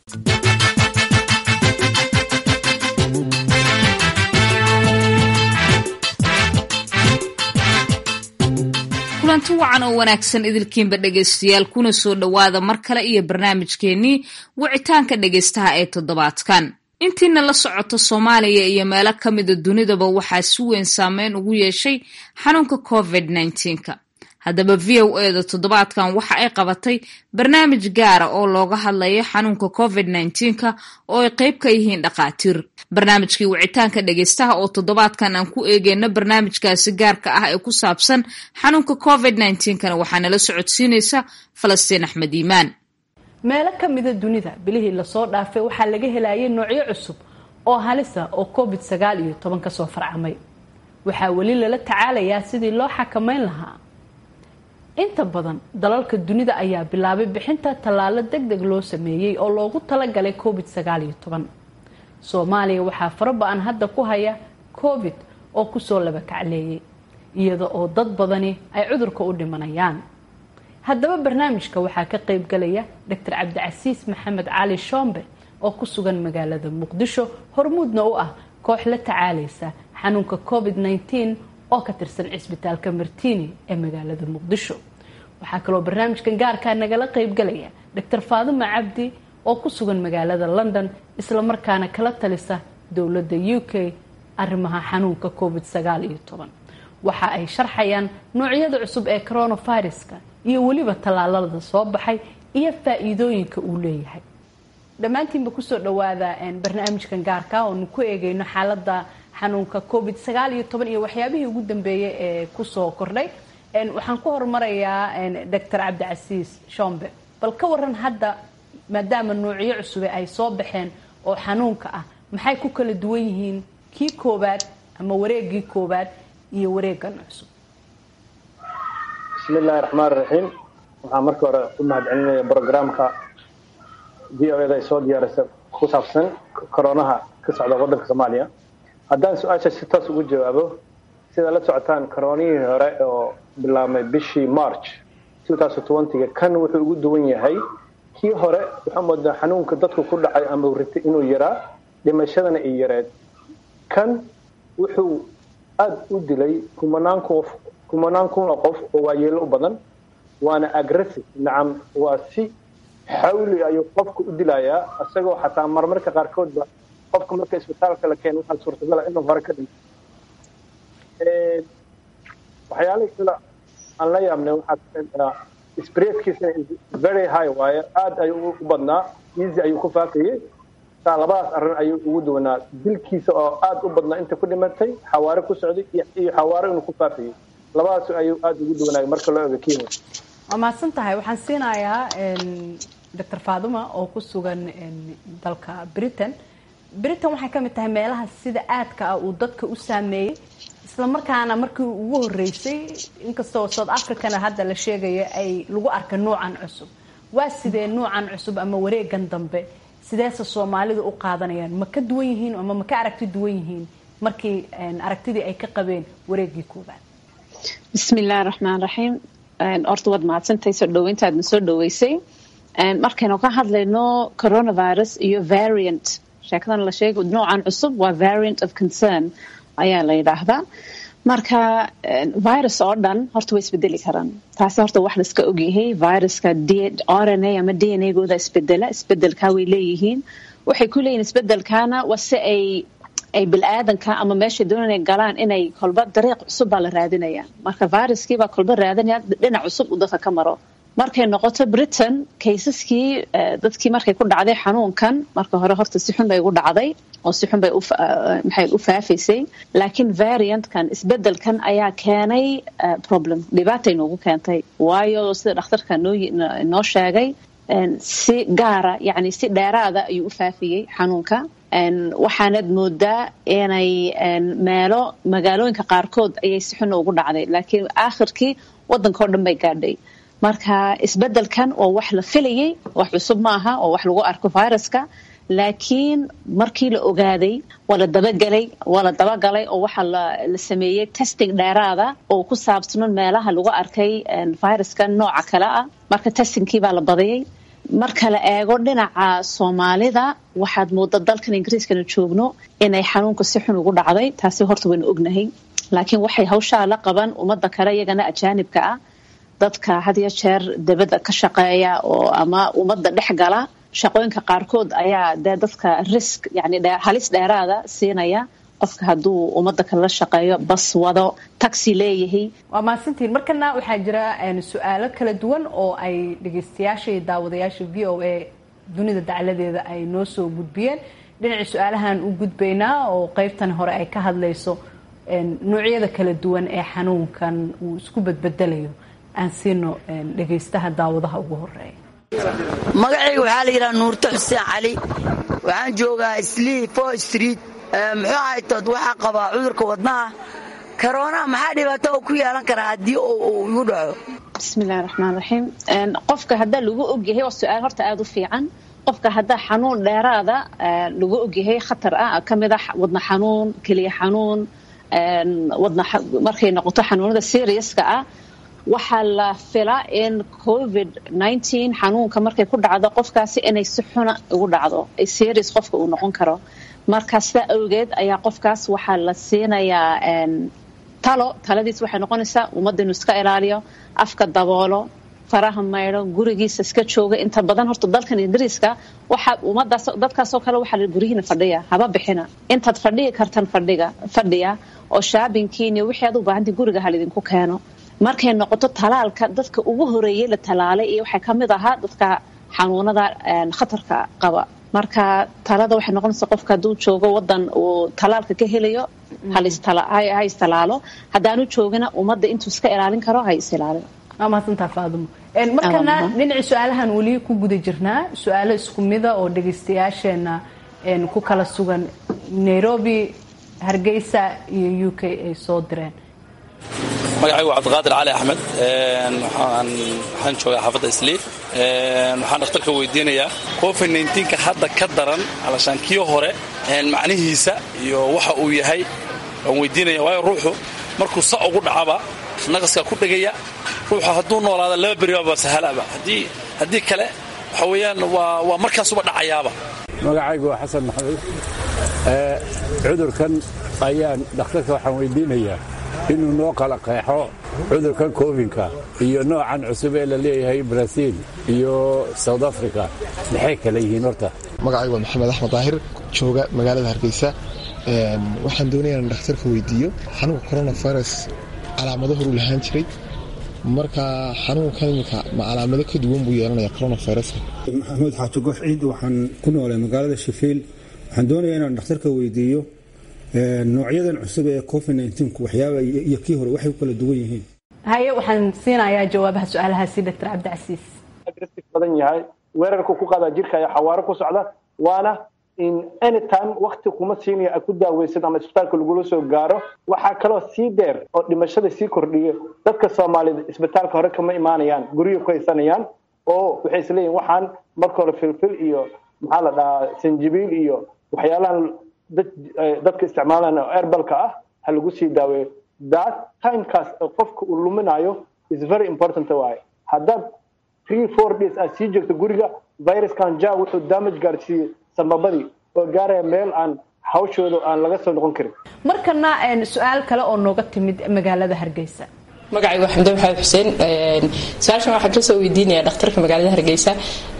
kulanti wacan oo wanaagsan idilkiinba dhegaystayaal kuna soo dhowaada mar kale iyo barnaamijkeennii wicitaanka dhegaystaha ee toddobaadkan intiina la socota soomaaliya iyo meelo ka mida dunidaba waxaa si weyn saameyn ugu yeeshay xanuunka covid -19ka haddaba v o e da toddobaadkan waxa ay qabatay barnaamij gaara oo looga hadlayo xanuunka covid -19ka oo ay qeyb ka yihiin dhakhaatiir barnaamijkii wicitaanka dhegeystaha oo toddobaadkan aan ku eegeyno barnaamijkaasi gaarka ah ee ku saabsan xanuunka covid -19kana waxaa nala socodsiinaysa falastiin axmed iimaan meelo ka mida dunida bilihii lasoo dhaafay waxaa laga helayay noocyo cusub oo halisa oo covid sagaal iyo toban kasoo farcamay waxaa weli lala tacaalayaa sidii loo xakameyn lahaa inta badan dalalka dunida ayaa bilaabay bixinta tallaalo deg deg loo sameeyey oo loogu talagalay covid sagaal iyo toban soomaaliya waxaa faraba-an hadda ku haya covid oo kusoo laba kacleeyay iyada oo dad badani ay cudurka u dhimanayaan haddaba barnaamijka waxaa ka qeybgalaya doctor cabdicasiis maxamed cali shombe oo ku sugan magaalada muqdisho hormuudna u ah koox la tacaalaysa xanuunka covid -19 oo ka tirsan cisbitaalka martini ee magaalada muqdisho waxaa kaloo barnaamijkan gaarkaa nagala qeybgalaya doctor faadima cabdi oo ku sugan magaalada london islamarkaana kala talisa dowladda u k arrimaha xanuunka covid sagaal iyo toban waxa ay sharxayaan noocyada cusub ee coronaviruska iyo weliba tallaalada soo baxay iyo faa-iidooyinka uu leeyahay dhammaantiinba kusoo dhawaada barnaamijkan gaarka oonu ku eegeyno xaalada xanuunka covid sagaal iyo toban iyo waxyaabihii ugu dambeeyay ee kusoo kordhay waxaan ku horumarayaa doctor cabdicasiis shombe bal ka waran hadda maadaama noocyo cusube ay soo baxeen oo xanuunka ah maxay ku kala duwan yihiin kii koobaad ama wareegii koobaad iyo wareegan cusub bismi illaahi raxmaan raxiim waxaan marka hore u mahadcelinaya brograamka v o eda ay soo diyaarisa ku saabsan koronaha ka socda waddanka soomaaliya haddaan su-aasha si toos ugu jawaabo sidaa la socotaan koronihii hore oo bilaabmay bishii march ga kan wuxuu ugu duwan yahay kii hore waxaa moodaa xanuunka dadku ku dhacay ama ritay inuu yaraa dhimashadana ay yareed kan wuxuu aada u dilay kumanaan qof kumanaan kun oo qof oo waayeelo u badan waana aggressive nacam waa si xawli ayuu qofka u dilayaa isagoo xataa marmarka qaarkoodba qofka marka isbitaalka la keeno waxaa suurtagala inuu hore ka dhinto waxyaalihii kale aan la yaabnay waxaa spreadkiisana very high waaye aada ayuu u badnaa easy ayuu ku faafayey saa labadaas arrin ayuu ugu duwanaa dilkiisa oo aada u badnaa inta ku dhimatay xawaare ku socday iyo xawaare inuu ku faafayay labadaas ayuu aada ugu duwanaayay marka loo ego kenya waa mahadsan tahay waxaan siinayaa doctor faaduma oo ku sugan dalka britain britain waxay ka mid tahay meelaha sida aadka ah uu dadka u saameeyey isla markaana markii ugu horeysay inkastoo south africana hadda la sheegaya ay lagu arka nuucan cusub waa sidee nuucan cusub ama wareegan dambe sideese soomaalidu u qaadanayaan ma ka duwan yihiin ama ma ka aragti duwan yihiin markii aragtidii ay ka qabeen wareegii koobaad bismi illahi raxmaan raxiim horta waad mahadsantahay soo dhaweyntaadna soo dhaweysay markaynu ka hadlayno coronavirus iyo variant sheekadan la sheegay noocan cusub waa variant of concern ayaa la yidhaahdaa marka virus oo dhan horta way isbedeli karaan taasi horta wax laiska ogyahay viruska r n a ama d n a gooda isbedela isbedelkaa way leeyihiin waxay ku leeyihin isbedelkaana waa si ay ay bil-aadanka ama meeshay doonaan inay galaan inay kolba dariiq cusub baa la raadinaya marka viruskii baa kolba raadinaya dhinac cusub uu dadka ka maro markay noqoto britain kaysaskii dadkii markay ku dhacday xanuunkan marka hore horta si xun bay ugu dhacday oo si xun bay maxay u faafaysay laakiin variantkan isbedelkan ayaa keenay problem dhibaatay noogu keentay waayo sida dhakhtarka noo noo sheegay si gaara yacni si dheeraada ayuu u faafiyey xanuunka waxaanad moodaa inay meelo magaalooyinka qaarkood ayay si xun ugu dhacday laakiin aakhirkii waddanka oo dhan bay gaadhay marka isbedelkan oo wax la filayay wax cusub ma aha oo wax lagu arko viruska laakiin markii la ogaaday waa la dabagelay waa la dabagalay oo waxaa la sameeyey testing dheeraada oo ku saabsanon meelaha lagu arkay viruska nooca kale ah marka testingkii baa la badiyay marka la eego dhinaca soomaalida waxaad mooda dalkan ingiriiskana joogno inay xanuunka si xun ugu dhacday taasi horta waynu ognahay laakiin waxay hawshaa la qaban ummadda kale iyagana ajaanibka ah dadka had iyo jeer dibadda ka shaqeeya oo ama ummadda dhex gala shaqooyinka qaarkood ayaa dee dadka risk yani halis dheeraada siinaya qofka hadduu ummadda kale la shaqeeyo bas wado taxi leeyahay waa mahadsantiin markana waxaa jira su-aalo kala duwan oo ay dhegeystayaasha iyo daawadayaasha v o a dunida dacladeeda ay noo soo gudbiyeen dhinacii su-aalahan u gudbaynaa oo qeybtan hore ay ka hadlayso noocyada kala duwan ee xanuunkan uu isku badbedelayo aan siino dhegaystaha daawadaha ugu horeeya magacayga waxaa la yidhaha nuurto xuseen cali waxaan joogaa slii fo street muxuu ahaytood waxaa qabaa cudurka wadnaha karoona maxaa dhibaato oo ku yeelan karaa haddii uu igu dhaco bismillahi raxmaan raxiim qofka haddaa lagu ogyahay waa su-aal horta aada u fiican qofka haddaa xanuun dheeraada lagu ogyahay khatar ah ka mid ah wadna xanuun keliya xanuun wadna markay noqoto xanuunada seriuska ah waxaa la filaa in covid nteen xanuunka markay ku dhacdo qofkaasi inay si xuna ugu dhacdo ay serious qofka uu noqon karo marka sidaa awgeed ayaa qofkaas waxaa la siinayaa talo taladiis waxay noqonaysaa ummadda inuu iska ilaaliyo afka daboolo faraha maydho gurigiisa iska jooga inta badan horta dalkan ingiriiska waxa ummadaas dadkaasoo kale waxaa la guryihiina fadhiya haba bixina intaad fadhihi kartan fadhiga fadhiya oo shaabinkiini wixii aad u baahantii guriga halidinku keeno markay noqoto talaalka dadka ugu horeeyey la talaalay iyo waxaa ka mid ahaa dadka xanuunada khatarka qaba marka talada waxay noqonaysaa qofka hadduu joogo wadan uu talaalka ka helayo ha istalaalo haddaanu joogina ummadda intuu iska ilaalin karo ha is ilaalin waa mahadsantaa faadumo markana dhinaci su-aalahan weli ku guda jirnaa su-aalo isku mida oo dhagaystayaasheena ku kala sugan nairobi hargeysa iyo u k ay soo direen magacaygu waa cabdiqaadir cali axmed waxaan joogaa xaafadda isliif waxaan dhakhtarka weydiinayaa covid nka hadda ka daran alashaan kii hore macnihiisa iyo waxa uu yahay waan weydiinaya waayo ruuxu markuu sa ugu dhacaba naqaskaa ku dhegaya ruuxu hadduu noolaada laba beribaaba sahalaba haddii kale waxa weeyaan waa markaasuba dhacayaaba magacaygu waa xasan maxamed cudurkan ayaan dhakhtarka waxaan weydiinayaa inuu noo kala qeexo cudurkan kovinka iyo noocan cusub ee la leeyahay braziil iyo south africa maxay kala yihiin horta magacaygu waa maxamed axmed daahir jooga magaalada hargeysa waxaan doonaya in dhakhtarka weydiiyo xanuunka coronavirus calaamado horuu lahaan jiray marka xanuunkan iminka ma calaamado ka duwan buu yeelanaya coronaviruska maxamuud xaaji goox ciid waxaan ku noolay magaalada shafiil waxaan doonayaa inaan dhakhtarka weydiiyo noocyadan cusub ee covid nku waxyaaba iyo kii hore waxay u kala duwan yihiin haye waxaan siinayaa jawaabaha su-aalahaasi doctor cabdicasiis badan yahay weerarku ku qaadaa jirka ayaa xawaaro ku socda waana in anytime wakti kuma siinaya a ku daaweysid ama isbitaalka lagula soo gaaro waxaa kaloo sii dheer oo dhimashada sii kordhiya dadka soomaalida isbitaalka hore kama imaanayaan guryo ku haysanayaan oo waxay isleeyihin waxaan marka hore filfil iyo maxaa la dhahaa sanjibiil iyo waxyaalahan dadka isticmaalaan oo erbalka ah ha lagu sii daaweeyo that timekaas qofka uu luminayo is very important waaye haddaad three four days aad sii joogto guriga viruskan ja wuxuu damage gaarsiiyey sababadii oo gaaraya meel aan hawshooda aan laga soo noqon karin markana su-aal kale oo nooga timid magaalada hargeysa magacaygu waa xamdan maxamed xuseen su-aashan waxaan kasoo weydiinaya dhakhtarka magaalada hargeysa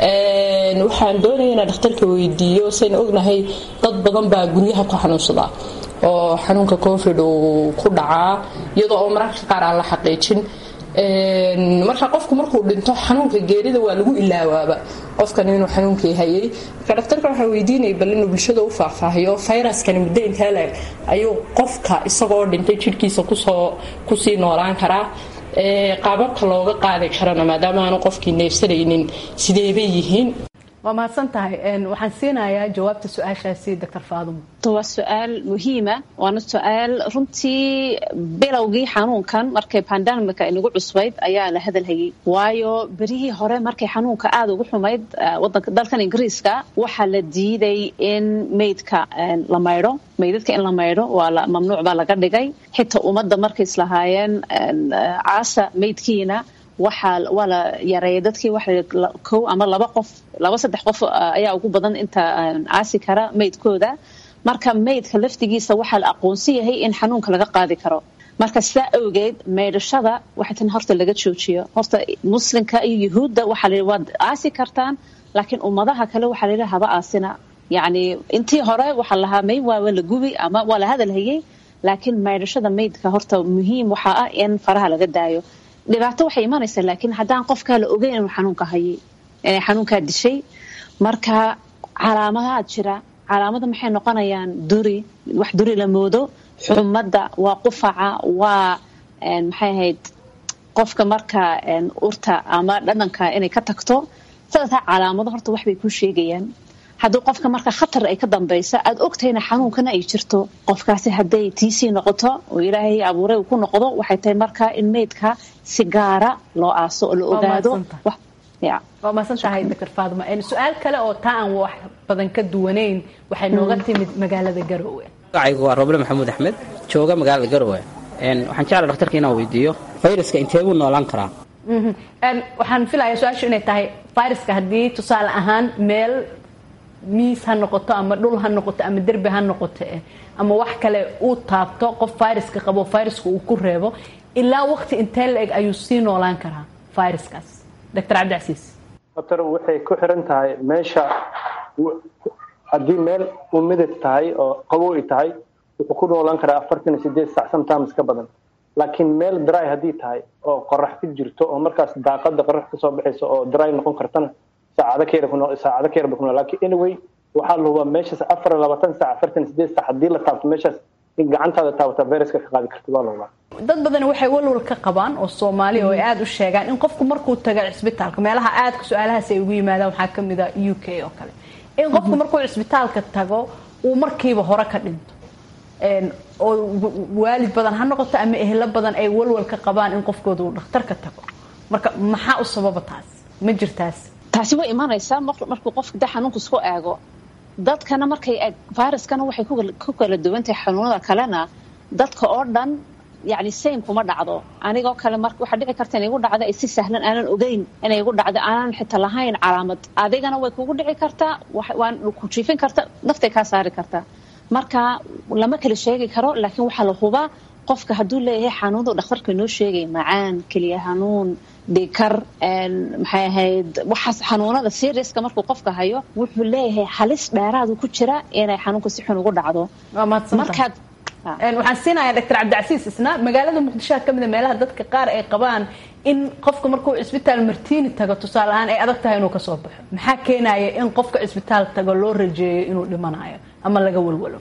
waxaan doonaya inaan dhakhtarka weydiiyo sayna ognahay dad badan baa guryaha ku xanuunsada oo xanuunka covid uu ku dhacaa iyadoo oo mararka qaar aan la xaqiijin marka qofku markuu dhinto xanuunka geerida waa lagu ilaawaaba qofkan inuu xanuunkii hayay marka dhaktarka waxaa weydiinaya bal inuu bulshada u faahfaahiyo fayraskani muddo intee leeg ayuu qofka isagoo dhintay jidhkiisa kusoo kusii noolaan karaa qaababka looga qaadi karana maadaama aanu qofkii neefsanaynin sideebay yihiin waa mahadsan tahay waxaan siinayaa jawaabta su-aashaasi doctor faadimo waa su-aal muhiima waana su-aal runtii bilowgii xanuunkan markay bandamika inagu cusbayd ayaa la hadalhayay waayo berihii hore markay xanuunka aada ugu xumayd wadanka dalkan ingiriiska waxaa la diiday in meydka la maydho meydadka in la maydho waa mamnuuc baa laga dhigay xitaa ummadda markay islahaayeen caasa meydkiina waxaa waa la yareeyay dadkii waxa kow ama laba qof laba saddex qof ayaa ugu badan inta caasi kara meydkooda marka meydka laftigiisa waxaa la aqoonsan yahay in xanuunka laga qaadi karo marka sidaa awgeed meydhashada waxay tan horta laga joojiyo horta muslimka iyo yuhuudda waxaa la waad aasi kartaan laakiin ummadaha kale waxaa layidhi haba aasina yacni intii hore waxaa lahaa may waa la gubi ama waa la hadalhayay laakiin meydhashada meydka horta muhiim waxaa ah in faraha laga daayo dhibaato waxay imanaysaa laakiin haddaan qofkaa la ogeyn inuu xanuunka hayay inay xanuunkaa dishay marka calaamadaad jira calaamada maxay noqonayaan duri wax duri la moodo xumadda waa qufaca waa maxay ahayd qofka marka urta ama dhadhanka inay ka tagto sadexdaa calaamado horta waxbay kuu sheegayaan haddii qofka marka khatar ay ka dambaysa aad ogtahayna xanuunkana ay jirto qofkaasi hadday tiisii noqoto oo ilaahay abuuray ku noqdo waxay tahay marka in meydka si gaara loo aaso oo la ogaado waa mahadsan tahay doctor faadima su-aal kale oo taa aan wax badan ka duwanayn waxay nooga timid magaalada garowe magacaygu waa roble maxamuud axmed jooga magaalada garowe waxaan jeclaa dhakhtarka inaan weydiiyo fayraska intee buu noolaan karaa waxaan filayaa su-aashu inay tahay viruska haddii tusaale ahaan meel miis ha noqoto ama dhul ha noqoto ama derbi ha noqoto eh ama wax kale uu taabto qof viruska qabo viruska uu ku reebo ilaa waqti intee la eg ayuu sii noolaan karaa viruskaas doctor cabdicasiis doctor waxay ku xiran tahay meesha haddii meel umidad tahay oo qabow ay tahay wuxuu ku noolaan karaa afartan iyo sideed sac sometimes ka badan laakiin meel dry haddii tahay oo qorax ku jirto oo markaas daaqada qorax kasoo baxayso oo dry noqon kartana saacado ka yar saacado ka yar ba ku nool laakiin anyway waxaa la hubaa meeshaas afar iyo labaatan sac afartan iyo sideed sac haddii la taabto meeshaas in gacantaada taabata viruska ka qaadi karta waa la hubaa dad badan waxay walwal ka qabaan oo soomaaliya oo ay aada u sheegaan in qofku markuu taga cisbitaalka meelaha aadka su-aalahaas ay ugu yimaadaan waxaa kamid a u k oo kale in qofku markuu cisbitaalka tago uu markiiba hore ka dhinto oo waalid badan ha noqoto ama ehlo badan ay walwal ka qabaan in qofkooda uu dhakhtarka tago marka maxaa u sababa taas ma jirtaas taasi way imanaysaa markuu qofka da xanuunka isku eego dadkana markay eeg viruskana waxay ku kala duwantahay xanuunada kalena dadka oo dhan yani same kuma dhacdo anigoo kale mar waxaa dhici karta inay igu dhacdo ay si sahlan aanan ogeyn inay igu dhacdo aanan xitaa lahayn calaamad adigana way kugu dhici kartaa waan ku jiifin karta naftay kaa saari kartaa marka lama kala sheegi karo laakiin waxaa la hubaa qofka hadduu leeyahay xanuunadu dhakhtarka inoo sheegay macaan keliya xanuun dhikar maxay ahayd waxaas xanuunada seriuska markuu qofka hayo wuxuu leeyahay halis dheeraadu ku jira inay xanuunka si xun ugu dhacdo waxaan siinayaa doctor cabdicasiis isna magaalada muqdishoha ka mida meelaha dadka qaar ay qabaan in qofka markuu cisbitaal martiini tago tusaale ahaan ay adag tahay inuu kasoo baxo maxaa keenaya in qofka cisbitaal tago loo rajeeyo inuu dhimanayo ama laga walwalo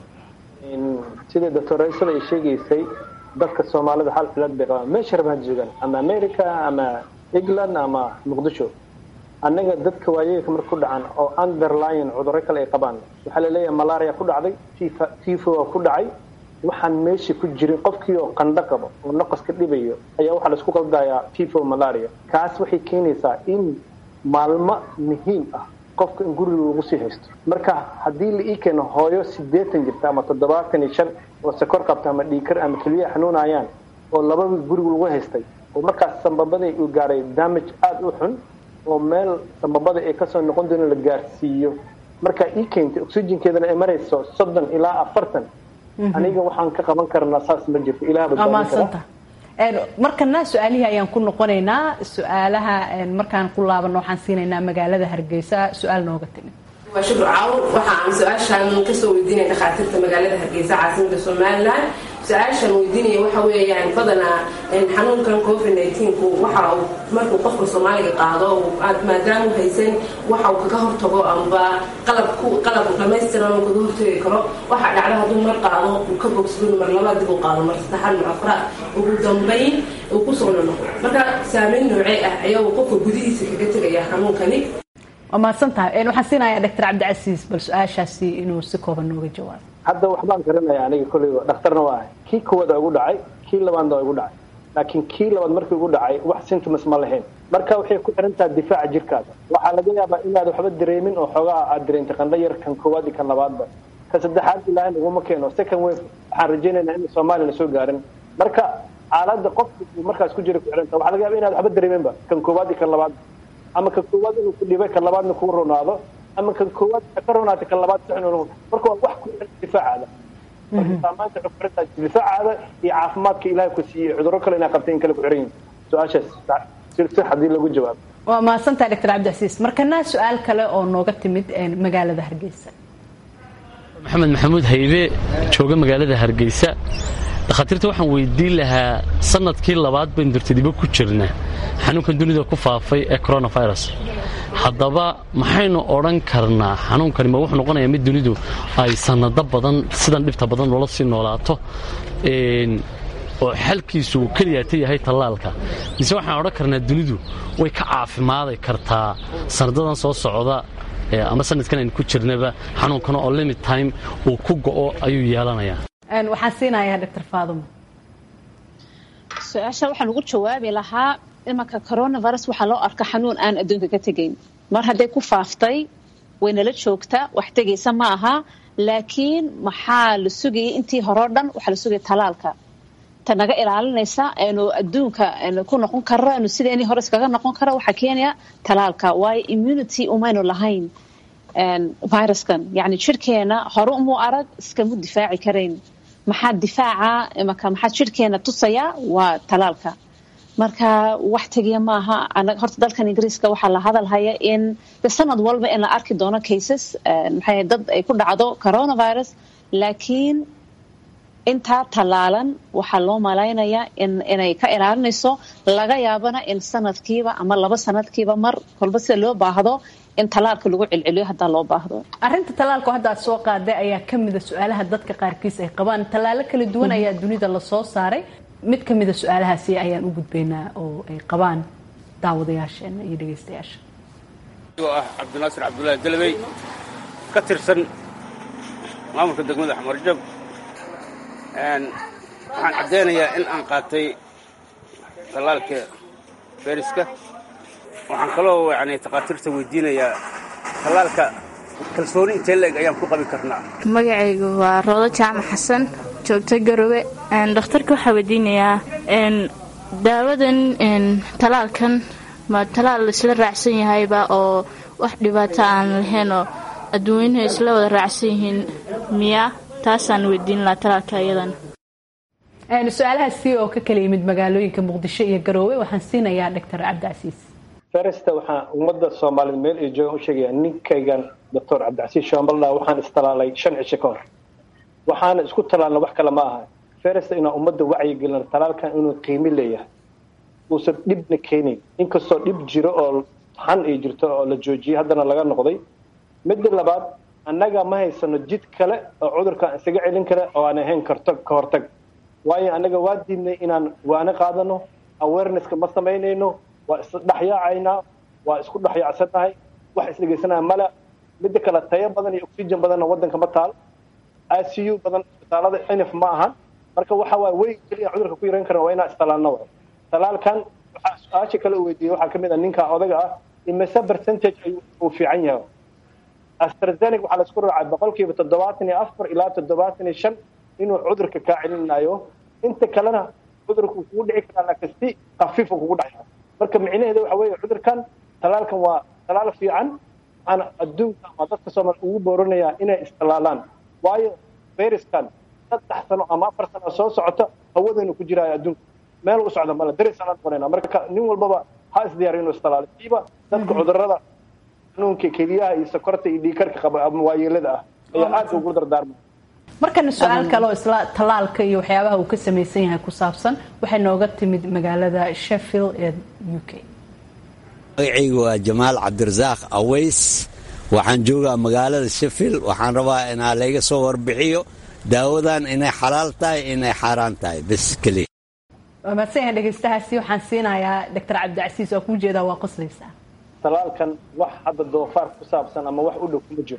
sidai doctoreysada ay sheegaysay dadka soomaalida hal cilad bay qabaan meesha rabaan joogaan ama america ama england ama muqdisho annaga dadka waayeelka marka ku dhacan oo underline cudurro kale ay qabaan waxaa laleeyahay malaria ku dhacday tifo ku dhacay waxaan meesha ku jirin qofkii oo qandho qabo oo naqaska dhibayo ayaa waxaa laisku qaldayaa tifo malaria kaas waxay keenaysaa in maalmo muhiim ah qofka in guriga lagu sii haysto marka haddii la ii keeno hooyo sideetan jirta ama toddobaatan iyo shan oo sakor qabta ama dhiikar ama keliyaha xanuunayaan oo labada guriga lagu haystay oo markaas sambabadii uu gaaray damage aada u xun oo meel sambabada ay kasoo noqon doono la gaarsiiyo markaa ii keentay oxygenkeedana ay marayso soddon ilaa afartan aniga waxaan ka qaban karnaa saas ma jirto ilaah badbaadin kara markana su-aalihii ayaan ku noqonaynaa su-aalaha markaan ku laabano waxaan siinaynaa magaalada hargeysa su-aal nooga timid waa shukr caawur waxa aan su-aashaan kasoo weydiinaya dhakhaatiirta magaalada hargeysa caasimada somalilan su-aashaan weydiinaya waxa weeyaan badanaa xanuunkan covid nneteen-ku waxa uu markuu qofka soomaaliga qaado maadaama haysan waxa uu kaga hortago amba qalab qalab dhamaystiran uu kaga hortagi karo waxa dhacda hadduu mar qaado uu ka bogsado mar labaad dib u qaado mar saddexaad mar afraad ugu dambayn uu kusoo nonoqo marka saameyn noocee ah ayaa uu qofka gudihiisa kaga tegaya xanuunkani waa mahadsan tahay waxaan siinayaa doctor cabdicasiis bal su-aashaasi inuu si kooban nooga jawaabo hadda waxbaan garanaya aniga kolleyba dhakhtarna waa ahay kii koowaad waa igu dhacay kii labaadna waa igu dhacay laakiin kii labaad markii igu dhacay wax symptoms ma lahayn marka waxay ku xiran tahay difaaca jirkaada waxaa laga yaabaa inaad waxba dareemin oo xoogaa aad dareentay qandho yar kan koowaad iyo kan labaadba ka saddexaad ilaahay naguma keeno second wave waxaan rajaynaynaa in soomaaliya lasoo gaarin marka xaaladda qofka uu markaas ku jira ku xiran tahay waxaa laga yaaba inaad waxba dareeminba kan koowaad iyo kan labaadba ama kan koowaad inuu ku dhibay kan labaadna kuu ronaado ama kan koowaad ka ronaatay kan labaad sax inuu marka waa wax ku xiran difaacaada marka saamaanta waxay ku xiran tahay difaacaada iyo caafimaadka ilaahay ku siiyey cudurro kale inaa qabtay in kale ku xiran yihin su-aashaas si si haddii lagu jawaabo waa mahadsantahay doctor cabdicasiis markana su-aal kale oo nooga timid magaalada hargeysa maxamed maxamuud haybe jooga magaalada hargeysa dhakhaatiirta waxaan weydiin lahaa sanadkii labaad baynu dartadibo ku jirna xanuunkan dunida ku faafay ee coronavirus haddaba maxaynu odhan karnaa xanuunkani ma wuxuu noqonayaa mid dunidu ay sannado badan sidan dhibta badan loola sii noolaato oo xalkiisu uu keliyaata yahay tallaalka mise waxaan odhan karnaa dunidu way ka caafimaadi kartaa sanadadan soo socda ama sanadkan aynu ku jirnaba xanuunkana oo limit time uu ku go'o ayuu yeelanayaa waxaan siinayaa doctor faaduma su-aasha waxaan ugu jawaabi lahaa imanka coronavirus waxaa loo arka xanuun aan adduunka ka tegayn mar hadday ku faaftay waynala joogtaa wax tegaysa ma aha laakiin maxaa la sugayay intii horeo dhan waxaa la sugaya talaalka ta naga ilaalinaysa aynu adduunka ku noqon karo aynu sideenii hore iskaga noqon karo waxaa keenaya talaalka waayo immunity umaynu lahayn viruskan yacni jirkeena hore umuu arag iskamu difaaci karayn maxaa difaaca imaka maxaa jirkeena tusaya waa talaalka marka wax tegiya maaha anaga horta dalkan ingiriiska waxaa la hadal haya in de sanad walba in la arki doono cases maxay dad ay ku dhacdo coronavirus laakiin intaa tallaalan waxaa loo malaynayaa in inay ka ilaalinayso laga yaabana in sanadkiiba ama laba sanadkiiba mar kolba sida loo baahdo in talaalka lagu celceliyo haddaa loo baahdo arrinta talaalku hadda aad soo qaaday ayaa ka mida su-aalaha dadka qaarkiis ay qabaan tallaalo kala duwan ayaa dunida lasoo saaray mid ka mida su-aalahaasi ayaan u gudbaynaa oo ay qabaan daawadayaasheena iyo dhegeystayaasha oo ah cabdinaasir cabdullaahi dalabey ka tirsan maamulka degmada xamarjab waxaan caddeynayaa in aan qaatay tallaalka feriska waxaan kaloo yani takhaatiirta weydiinayaa tallaalka kalsooni intee la-eg ayaan ku qabi karnaa magacaygu waa roodo jaamac xasan joogta garowe dhakhtarka waxaa weydiinayaa daawadan talaalkan ma talaal isla raacsan yahayba oo wax dhibaato aan lahayn oo adduunyuhu isla wada raacsan yihiin miya taasaan weydiin lahaa talaalka iyadan su-aalahaasi oo ka kala yimid magaalooyinka muqdisho iyo garoowe waxaan siinayaa doctor cabdicasiis feresta waxaan ummadda soomaaliyed meel ay joogaan u sheegaya ninkaygan doctor cabdicasiis shambaldha waxaan istalaalay shan cisho ka hor waxaana isku talaalna wax kale ma aha feresta inaan ummadda wacyigelin talaalkan inuu qiimi leeyahay uusan dhibna keenayn inkastoo dhib jiro oo xan ay jirto oo la joojiyey haddana laga noqday midda labaad annaga ma haysano jid kale oo cudurkan isaga celin kara oo aan ahayn karto ka hortag waayo annaga waa diidnay inaan waana qaadano awarenesska ma samaynayno waa isdhexyaacaynaa waa isku dhexyaacsannahay wax isdhegeysanaya male midda kale tayo badan iyo oxygen badanna waddanka ma taal icu badan isbitaalada nf ma ahan marka waxa waay wey keliya cudurka ku yaran karan waa inaan istalaalno wa talaalkan waxaa su-aasha kale u weydiiyey waxaa kamid a ninka odaga ah imise percentage ayuu uu fiican yahay astrazeneca waxaa laisku raacay boqolkiiba toddobaatan iyo afar ilaa toddobaatan iyo shan inuu cudurka kaa celinayo inta kalena cudurka uu kugu dhici karaa laakiin si khafiifa kugu dhacaya marka micnaheeda waxa weeye cudurkan talaalkan waa talaal fiican waxaana adduunka ama dadka soomaali ugu booranayaa inay istalaalaan waayo fayraskan saddex sano ama afar sano soo socota hawadaynu ku jiraayo adduunka meel u socda male darisaan noqonayna marka nin walbaba ha isdiyaariyo inuu istalaalo siiba dadka cudurada xanuunka keliyaha iyo sokorta iyo dhiikarka qaba ama waayeelada ah ayaa aad ugu dardaarmay markana su-aal kale oo isla tallaalka iyo waxyaabaha uu ka samaysan yahay ku saabsan waxay nooga timid magaalada sheffield ee u k magacaygu waa jamaal cabdirasaaq aways waxaan joogaa magaalada sheffield waxaan rabaa inaa layga soo warbixiyo daawadan inay xalaal tahay inay xaaraan tahay bes keliya waa mahadsanyahay dhegeystahaasi waxaan siinayaa doctor cabdicasiis oo kuu jeedaa waa qoslaysaa talaalkan wax hadda doofaar ku saabsan ama wax u dhow kuma jiro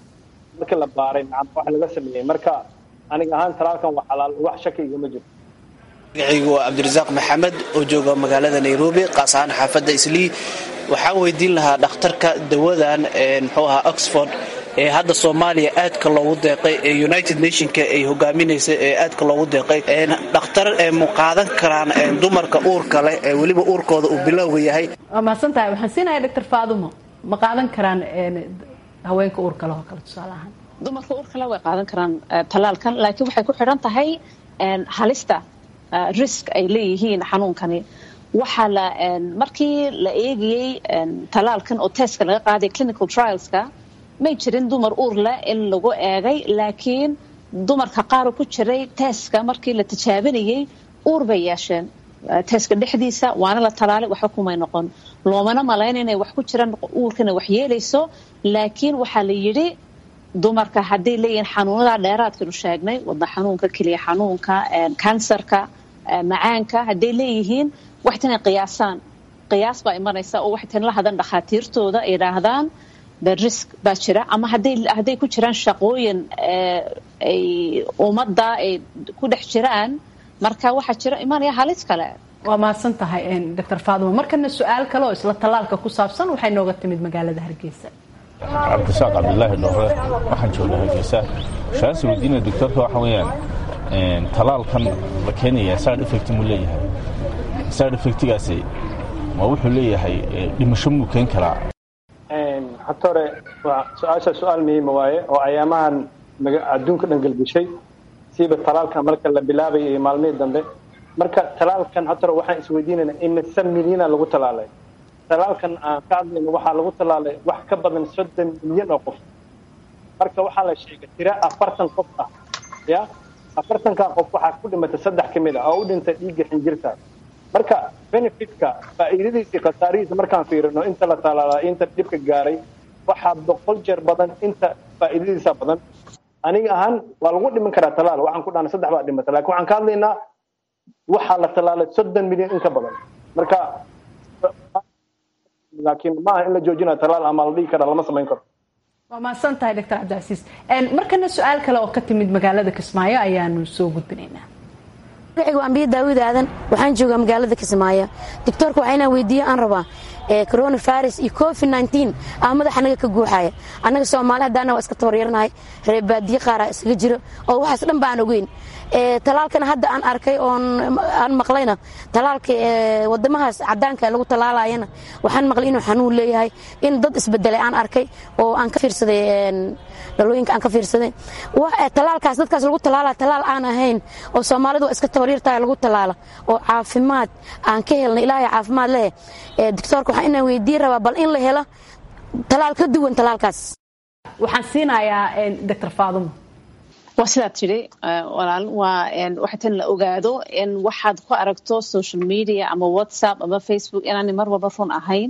marka la baaray macam wax laga sameeyey marka aniga ahaan talaalkan waa xalaal wax shaki igama jiro magacaygu waa cabdirasaaq maxamed oo jooga magaalada nairobi qaas ahaan xaafadda islii waxaan weydiin lahaa dhakhtarka dawadan muxuu ahaa oxford ee hadda soomaaliya aadka loogu deeqay ee united nationka ay hogaaminaysa ee aadka loogu deeqay dhakhtar mu qaadan karaan dumarka uurka leh ee weliba uurkooda uu bilowga yahay waa mahadsan tahay waxaan siinayaa doctor faadumo ma qaadan karaan haweenka uurka leh oo kale tusaale ahaan dumarka uurka leh way qaadan karaan talaalkan laakiin waxay ku xidhan tahay halista risk ay leeyihiin xanuunkani waxaa la markii la eegayey talaalkan oo testka laga qaaday clinical trialska may jirin dumar uur leh in lagu eegay laakiin dumarka qaar ku jiray teeska markii la tijaabinayey uur bay yeesheen teeska dhexdiisa waana la talaalay waxba kumay noqon loomana malayn inay wax ku jiraan uurkana wax yeelayso laakiin waxaa la yidhi dumarka hadday leeyihiin xanuunada dheeraadkanu sheegnay wadna xanuunka keliya xanuunka kansarka macaanka hadday leeyihiin waxtan ay qiyaasaan qiyaas baa imanaysa oo waxtan la hadan dhakhaatiirtooda ay idhaahdaan the risk baa jira ama hadday hadday ku jiraan shaqooyin ay ummadda ay ku dhex jiraan marka waxaa jira imanaya halis kale waa mahadsan tahay doctor faadimo markana su-aal kale oo isla tallaalka ku saabsan waxay nooga timid magaalada hargeysa cabdisaaq cabdilaahi dhoore waxaan jooga hargeysa shaas weydiina doctorka waxa weeyaan talaalkan la keenaya side effect muu leeyahay side effectigaasi ma wuxuu leeyahay dhimasho muu keen karaa hata hore waa su-aasha su-aal muhiima waaye oo ayaamahan adduunka dhan gelgeshay siiba talaalkan marka la bilaabayo iyo maalmihii dambe marka talaalkan hata hore waxaan isweydiinaynaa imise milyana lagu talaalay talaalkan aan ka hadlayno waxaa lagu talaalay wax ka badan soddon milyan oo qof marka waxaa la sheegay tira afartan qof ah ya afartankaa qof waxaa ku dhimatay saddex ka mid ah oo u dhintay dhiigga xinjirta marka benefitka faa'iidadiisii khasaarihiisa markaan fiirino inta la talaalaa inta dhibka gaaray waxaa boqol jeer badan inta faa'iidadiisa badan aniga ahaan waa lagu dhiman karaa talaal waxaan ku dhahnay saddex baa dhimata lakin waxaan ka hadlaynaa waxaa la talaalay soddon milyan in ka badan marka laakiin maaha in la joojinayo talaal ama la dhihi karaa lama samayn karo waa mahadsan tahay doctor cabdicasiis markana su-aal kale oo ka timid magaalada kismaayo ayaanu soo gudbinaynaa magacigu ambiya daawid aadan waxaan joogaa magaalada kismaayo doctoorka waxaa inaan weydiiyo aan rabaa coronavirus iyo covid nteen aa madaxa anaga ka guuxaya annaga soomaali haddaana waa iska tabaryarnahay reebaadiye qaaraa isaga jiro oo waxaas dhan baan ogeyn talaalkana hadda aan arkay oon aan maqlayna talaalka wadamahaas cadaanka lagu talaalayana waxaan maqlay inuu xanuun leeyahay in dad isbedelay aan arkay oo aan ka fiirsaday dhalooyinka aan ka fiirsaday talaalkaas dadkaas lagu talaala talaal aan ahayn oo soomaalidu waa iska tabaryartahay lagu talaala oo caafimaad aan ka helna ilaahay caafimaad leh doctoorka waxaan inaan weydiin rabaa bal in la helo talaal ka duwan talaalkaas waxaan siinayaa doctor faadumo waa sidaa tidhi walaal waa waxay tan la ogaado in waxaad ku aragto social media ama whatsapp ama facebook inaanay mar walba run ahayn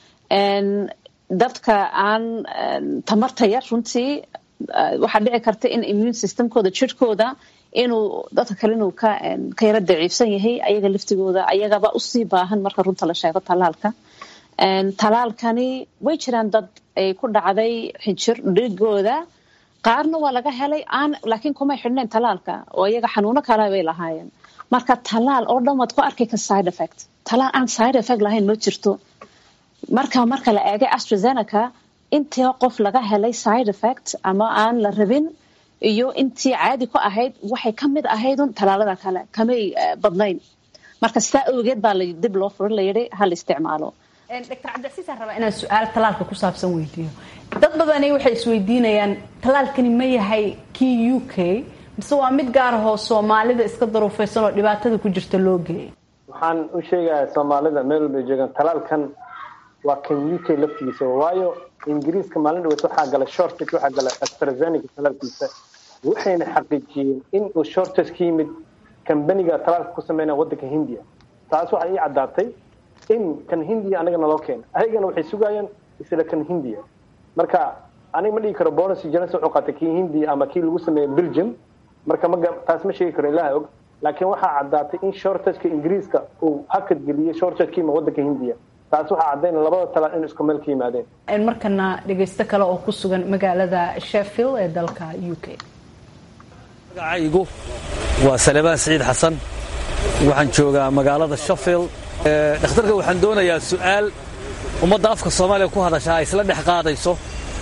dadka aan tamarta yar runtii waxaa dhici karta in immune systemkooda jirhkooda inuu dadka kale inuu ka ka yaro daciifsan yahay ayaga laftigooda ayagaba usii baahan marka runta la sheego talaalka talaalkani way jiraan dad ay ku dhacday xinjir dhigooda qaarna waa laga helay aan laakiin kumay xidhnayn talaalka oo iyaga xanuuno kale bay lahaayeen marka talaal oo dhan waad ku arki ka side effect talaal aan side effect lahayn ma jirto marka marka la eegay astrazeneca intii qof laga helay side effect ama aan la rabin iyo intii caadi ku ahayd waxay ka mid ahaydun talaalada kale kamay badnayn marka sidaa awgeed baa dib loo furin layidhi ha la isticmaalo dr cabdicasiisaan rabaa inaan su-aal talaalka ku saabsan weydiiyo dad badani waxay isweydiinayaan talaalkani ma yahay kii u k mise waa mid gaar ahoo soomaalida iska daruufaysan oo dhibaatada ku jirta loo geeyay waxaan u sheegayaa soomaalida meel walbay joogaan talaalkan waa kan u k laftigiisa waayo ingiriiska maalin dhaweed waxaa gala shortage waxaa gala astrazeneca talaalkiisa waxayna xaqiijiyeen in uu shortage ka yimid kambaniga talaalka ku sameynaya waddanka hindiya taas waxay ii caddaatay in kan hindiya anaga naloo keena ayagana waxay sugayaan isla kan hindiya marka aniga ma dhigi karo bonus johnson wuxuu qaatay kii hindiya ama kii lagu sameeyey belgium marka ma taas ma sheegi karo ilaha og laakiin waxaa caddaatay in shortageka ingiriiska uu hakad geliyey shortagekima waddanka hindiya taas waxaa caddayn labada talaal in isku meel ka yimaadeen markana dhegaysto kale oo ku sugan magaalada sheffield ee dalka u k magacaygu waa salebaan siciid xasan waxaan joogaa magaalada sheffield dhakhtarka waxaan doonayaa su'aal ummadda afka soomaaliya ku hadashaa ay isla dhex qaadayso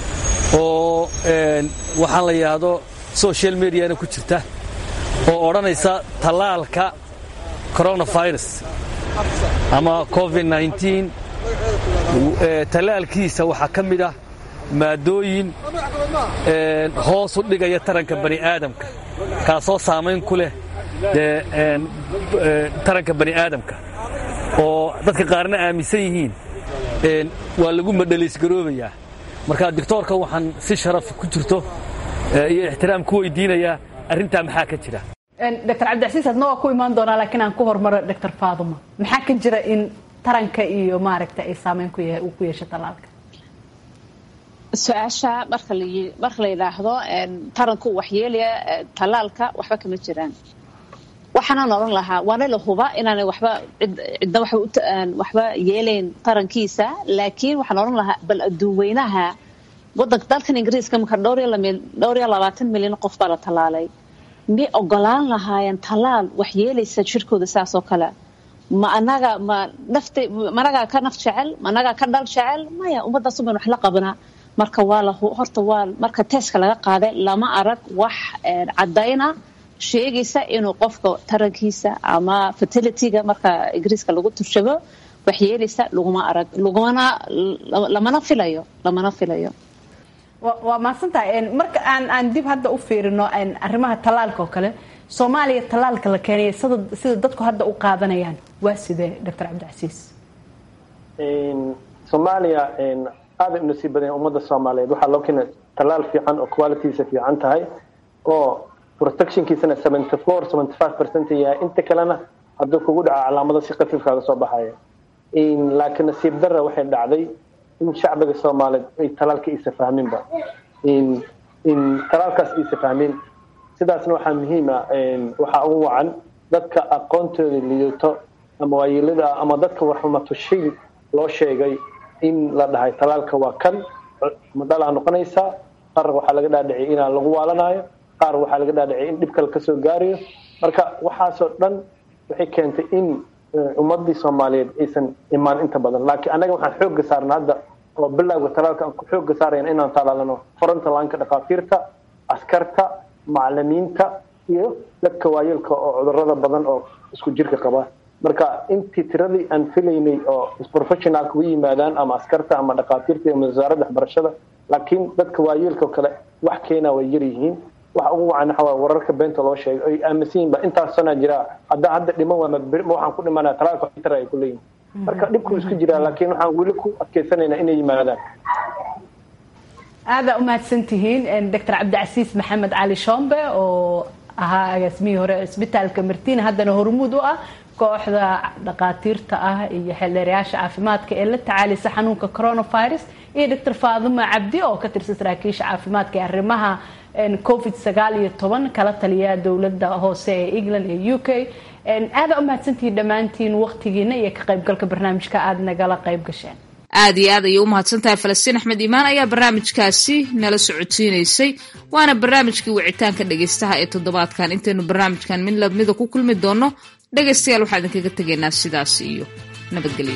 oo waxaan la yidhaahdo social mediana ku jirta oo odhanaysa tallaalka coronavirus ama covid nneteen tallaalkiisa waxaa ka mid ah maadooyin hoos u dhigaya taranka bani aadamka kaasoo saamayn ku leh dee taranka bani aadamka oo dadka qaarna aaminsan yihiin waa lagu madhaliisgaroobayaa marka doctoorka waxaan si sharaf ku jirto iyo ixtiraam ku weydiinayaa arrintaa maxaa ka jira dr cabdicasiis adna waa ku imaan doonaa laakiin aan ku hormaro dr faaduma maxaa ka jira in taranka iyo maaragta ay saameyn ku uu ku yeesho talaalka su-aasha marka la marka la yidhaahdo taranku waxyeelaya talaalka waxba kama jiraan waxaanaan odhan lahaa waana la huba inaanay waxba cidna waxba yeelayn tarankiisa laakiin waxaan odhan lahaa bal adduunweynaha wadanka dalkan ingiriiska marka dhowr iyo labaatan milyan qof baa la talaalay miyay ogolaan lahaayeen talaal wax yeelaysa jirkooda saas oo kale ma anaga ma nafta ma anagaa ka naf jecel ma anagaa ka dhal jecel maya ummaddaas uban wax la qabanaa marka waa la horta waa marka teeska laga qaaday lama arag wax caddayna sheegaysa inuu qofka tarankiisa ama fertilityga marka ingiriiska lagu turshabo wax yeelaysa laguma arag lagumana lamana filayo lamana filayo waa mahadsantahay marka aan aan dib hadda u fiirino arrimaha talaalka oo kale soomaaliya talaalka la keenaya sida sida dadku hadda u qaadanayaan waa sidee doctor cabdicasiis soomaaliya aada u nasiib badan ummadda soomaaliyeed waxaa loo keenay talaal fiican oo qualitysa fiican tahay oo protectionkiisana seventy four seventy five percent yahay inta kalena hadduu kugu dhaco calaamado si khafiifkaaga soo baxaya laakiin nasiib darra waxay dhacday in shacbiga soomaaliyeed ay talaalka isa fahminba in talaalkaas isa fahmin sidaasna waxaa muhiima waxaa ugu wacan dadka aqoontooda lidato ama waayeelada ama dadka warxumatushay loo sheegay in la dhahay talaalka waa kan madhalaa noqonaysaa qaar waxaa laga dhaadhiciyay inaan lagu waalanayo qaar waxaa laga dhaadhiciyay in dhib kale kasoo gaarayo marka waxaasoo dhan waxay keentay in ummadii soomaaliyeed aysan imaan inta badan laakiin annaga waxaan xoogga saarna hadda oo bilowga talaalka aan ku xoogga saarayn inaan talaalano frontalaanka dhakhaatiirta askarta macalimiinta iyo dadka waayeelka oo cudurada badan oo isku jirka qaba marka intii tiradii aan filaynay oo professionalka u yimaadaan ama askarta ama dhakhaatiirta ama wasaaradda waxbarashada laakiin dadka waayeelka oo kale wax keena way yar yihiin waxa ugu wacan waxa wararka beenta loo sheegay ay aaminsan yihiin ba intaas sana jira haddaa hadda dhiman waa ma waxaan ku dhimanaya talaalka xitar ay ku leeyihin marka dhibku isku jiraa laakiin waxaan weli ku adkeysanaynaa inay yimaadaan aadaa u mahadsantihiin doctor cabdicasiis maxamed cali shombe oo ahaa agaasimihii hore isbitaalka martina haddana hormuud u ah kooxda dhaqaatiirta ah iyo xeeldheerayaasha caafimaadka ee la tacaalisa xanuunka coronavirus iyo doctor faaduma cabdi oo ka tirsan saraakiisha caafimaadka ee arrimaha covid sagaal iyo toban kala taliya dowladda hoose ee england ee u k aadaa u mahadsantihiin dhammaantiin waqtigiina iyo ka qaybgalka barnaamijka aada nagala qayb gasheen aad iyo aad ayay u mahadsantahay falastiin axmed iimaan ayaa barnaamijkaasi nala socodsiinaysay waana barnaamijkii wicitaanka dhegaystaha ee toddobaadkan intaynu barnaamijkan mid lamida ku kulmi doonno dhegaystayaal waxaa idinkaga tegaynaa sidaas iyo nabadgelyo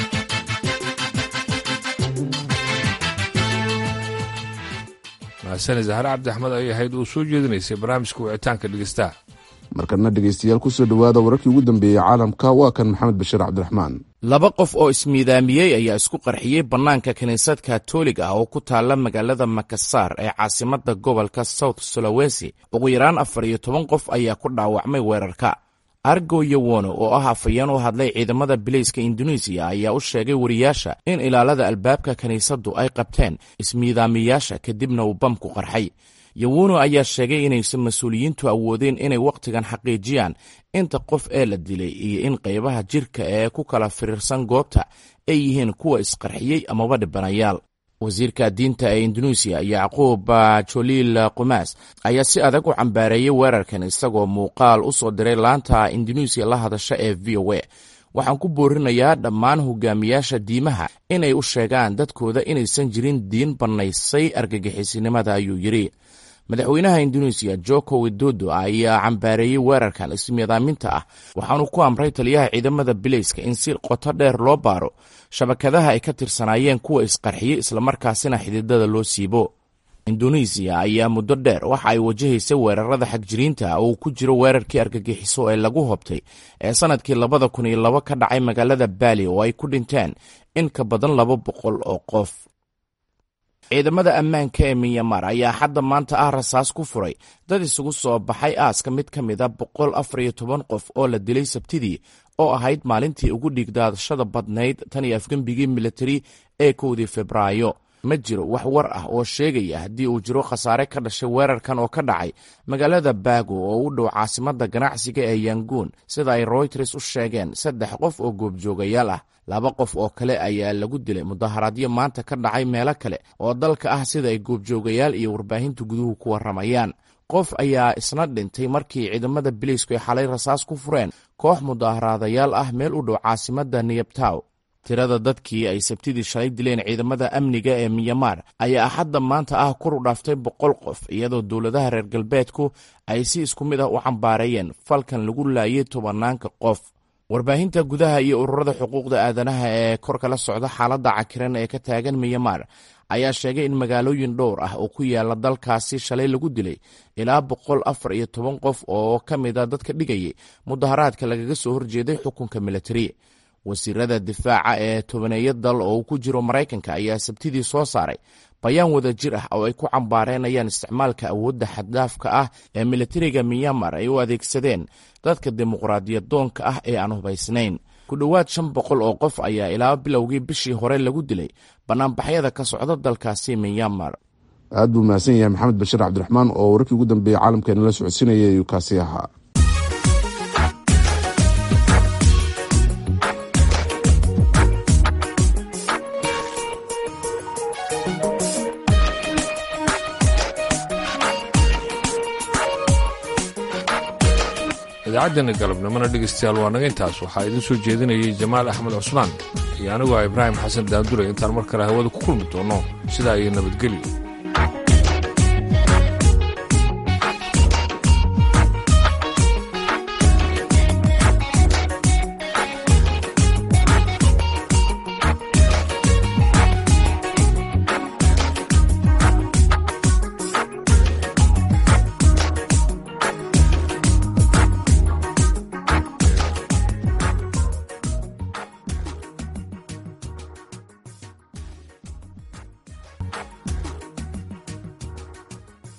mahasane zahre cabdi axmed ay ahayd uu soo jeedinaysay barnaamijka wicitaanka dhegaystaha markana dhegaystayaal ku soo dhowaada wararkii ugu dambeeyey caalamka waa kan maxamed bashiir cabdiraxmaan laba qof oo ismiidaamiyey ayaa isku qarxiyey bannaanka kiniisad katolig ah oo ku taalla magaalada makasaar ee caasimadda gobolka south sulawesi ugu yaraan afar iyo toban qof ayaa ku dhaawacmay weerarka argo yowono oo ah afayeen u hadlay ciidamada bilayska induneisiya ayaa u sheegay wariyaasha in ilaalada albaabka kiniisaddu ay qabteen ismiidaamiyaasha kadibna uu bamku qarxay yowono ayaa sheegay inaysan mas-uuliyiintu awoodeen inay wakhtigan xaqiijiyaan inta qof ee la dilay iyo in qaybaha jirka ee ku kala firiirsan goobta ay yihiin kuwa isqarxiyey amaba dhibanayaal wasiirka diinta ee induneisiya yacquub joliil qumaas ayaa si adag u cambaareeyey weerarkan isagoo muuqaal u soo diray laanta induneisiya la hadasha ee v o a waxaan ku boorinayaa dhammaan hogaamiyaasha diimaha inay u sheegaan dadkooda inaysan jirin diin bannaysay argagixisinimada ayuu yidhi madaxweynaha induneisiya joko widodo ayaa cambaareeyey weerarkan ismiidaaminta ah waxaanu ku amray taliyaha ciidamada bilayska in si qoto dheer loo baaro shabakadaha ay ka tirsanaayeen kuwa isqarxiyey islamarkaasina xididada loo siibo induneisiya ayaa muddo dheer waxa ay wajahaysay weerarada xagjiriinta oo uu ku jiro weerarkii argagixiso ee lagu hobtay ee sannadkii labada kun iyo labo ka dhacay magaalada baali oo ay ku dhinteen in ka badan laba boqol oo qof ciidamada ammaanka ee minyamar ayaa hadda maanta ah rasaas ku furay dad isugu soo baxay aaska mid ka mida boqol afar iyo toban qof oo la dilay sabtidii oo ahayd maalintii ugu dhiigdaadashada badnayd tan iyo afgembigii militari ee kowdii febraayo ma jiro wax war ah oo sheegaya haddii uu jiro khasaare ka dhashay weerarkan oo ka dhacay magaalada baago oo u dhow caasimadda ganacsiga ee yanguun sida ay royters u sheegeen saddex qof oo goobjoogayaal ah laba qof oo kale ayaa lagu dilay mudaharaadyo maanta ka dhacay meelo kale oo dalka ah sida ay goobjoogayaal iyo warbaahinta guduhu ku warramayaan qof ayaa isna dhintay markii ciidamada biliisku ay xalay rasaas ku fureen koox mudaharaadayaal ah meel u dhow caasimadda niyabtaw tirada dadkii ay sabtidii shalay dileen ciidamada amniga ee miyamaar ayaa axadda maanta ah kor u dhaaftay boqol qof iyadoo dowladaha reer galbeedku ay si isku mid ah u cambaareeyeen falkan lagu laayay tobanaanka qof warbaahinta gudaha iyo ururada xuquuqda aadanaha ee kor kala socda xaaladda cakiran ee ka taagan miyamaar ayaa sheegay in magaalooyin dhowr ah oo ku yaala dalkaasi shalay lagu dilay ilaa boqol afar iyo toban qof oo ka mid a dadka dhigayay mudaharaadka lagaga soo horjeeday xukunka militari wasiirada difaaca ee tobaneeya dal oo uu ku jiro maraykanka ayaa sabtidii soo saaray bayaan wada jir ah oo ay ku cambaareenayaan isticmaalka awoodda xaddaafka ah ee militariga miyamar ay u adeegsadeen dadka dimuqraadiyadoonka ah ee aan hubaysnayn ku dhowaad shan boqol oo qof ayaa ilaa bilowgii bishii hore lagu dilay bannaanbaxyada ka socda dalkaasi miyamar aad buu mahadsan yahay maxamed bashiir cabdiraxmaan oo wararkii ugu dambeeyey caalamkeena la socodsiinaya ayuu kaasi ahaa idaacaddeena galabnimona dhegaystayaal waa naga intaas waxaa idiin soo jeedinayay jamaal axmed cusmaan iyo anigu ah ibraahim xasan daandure intaan mar kale hawada ku kulmi doonno sidaa iyo nabadgelyo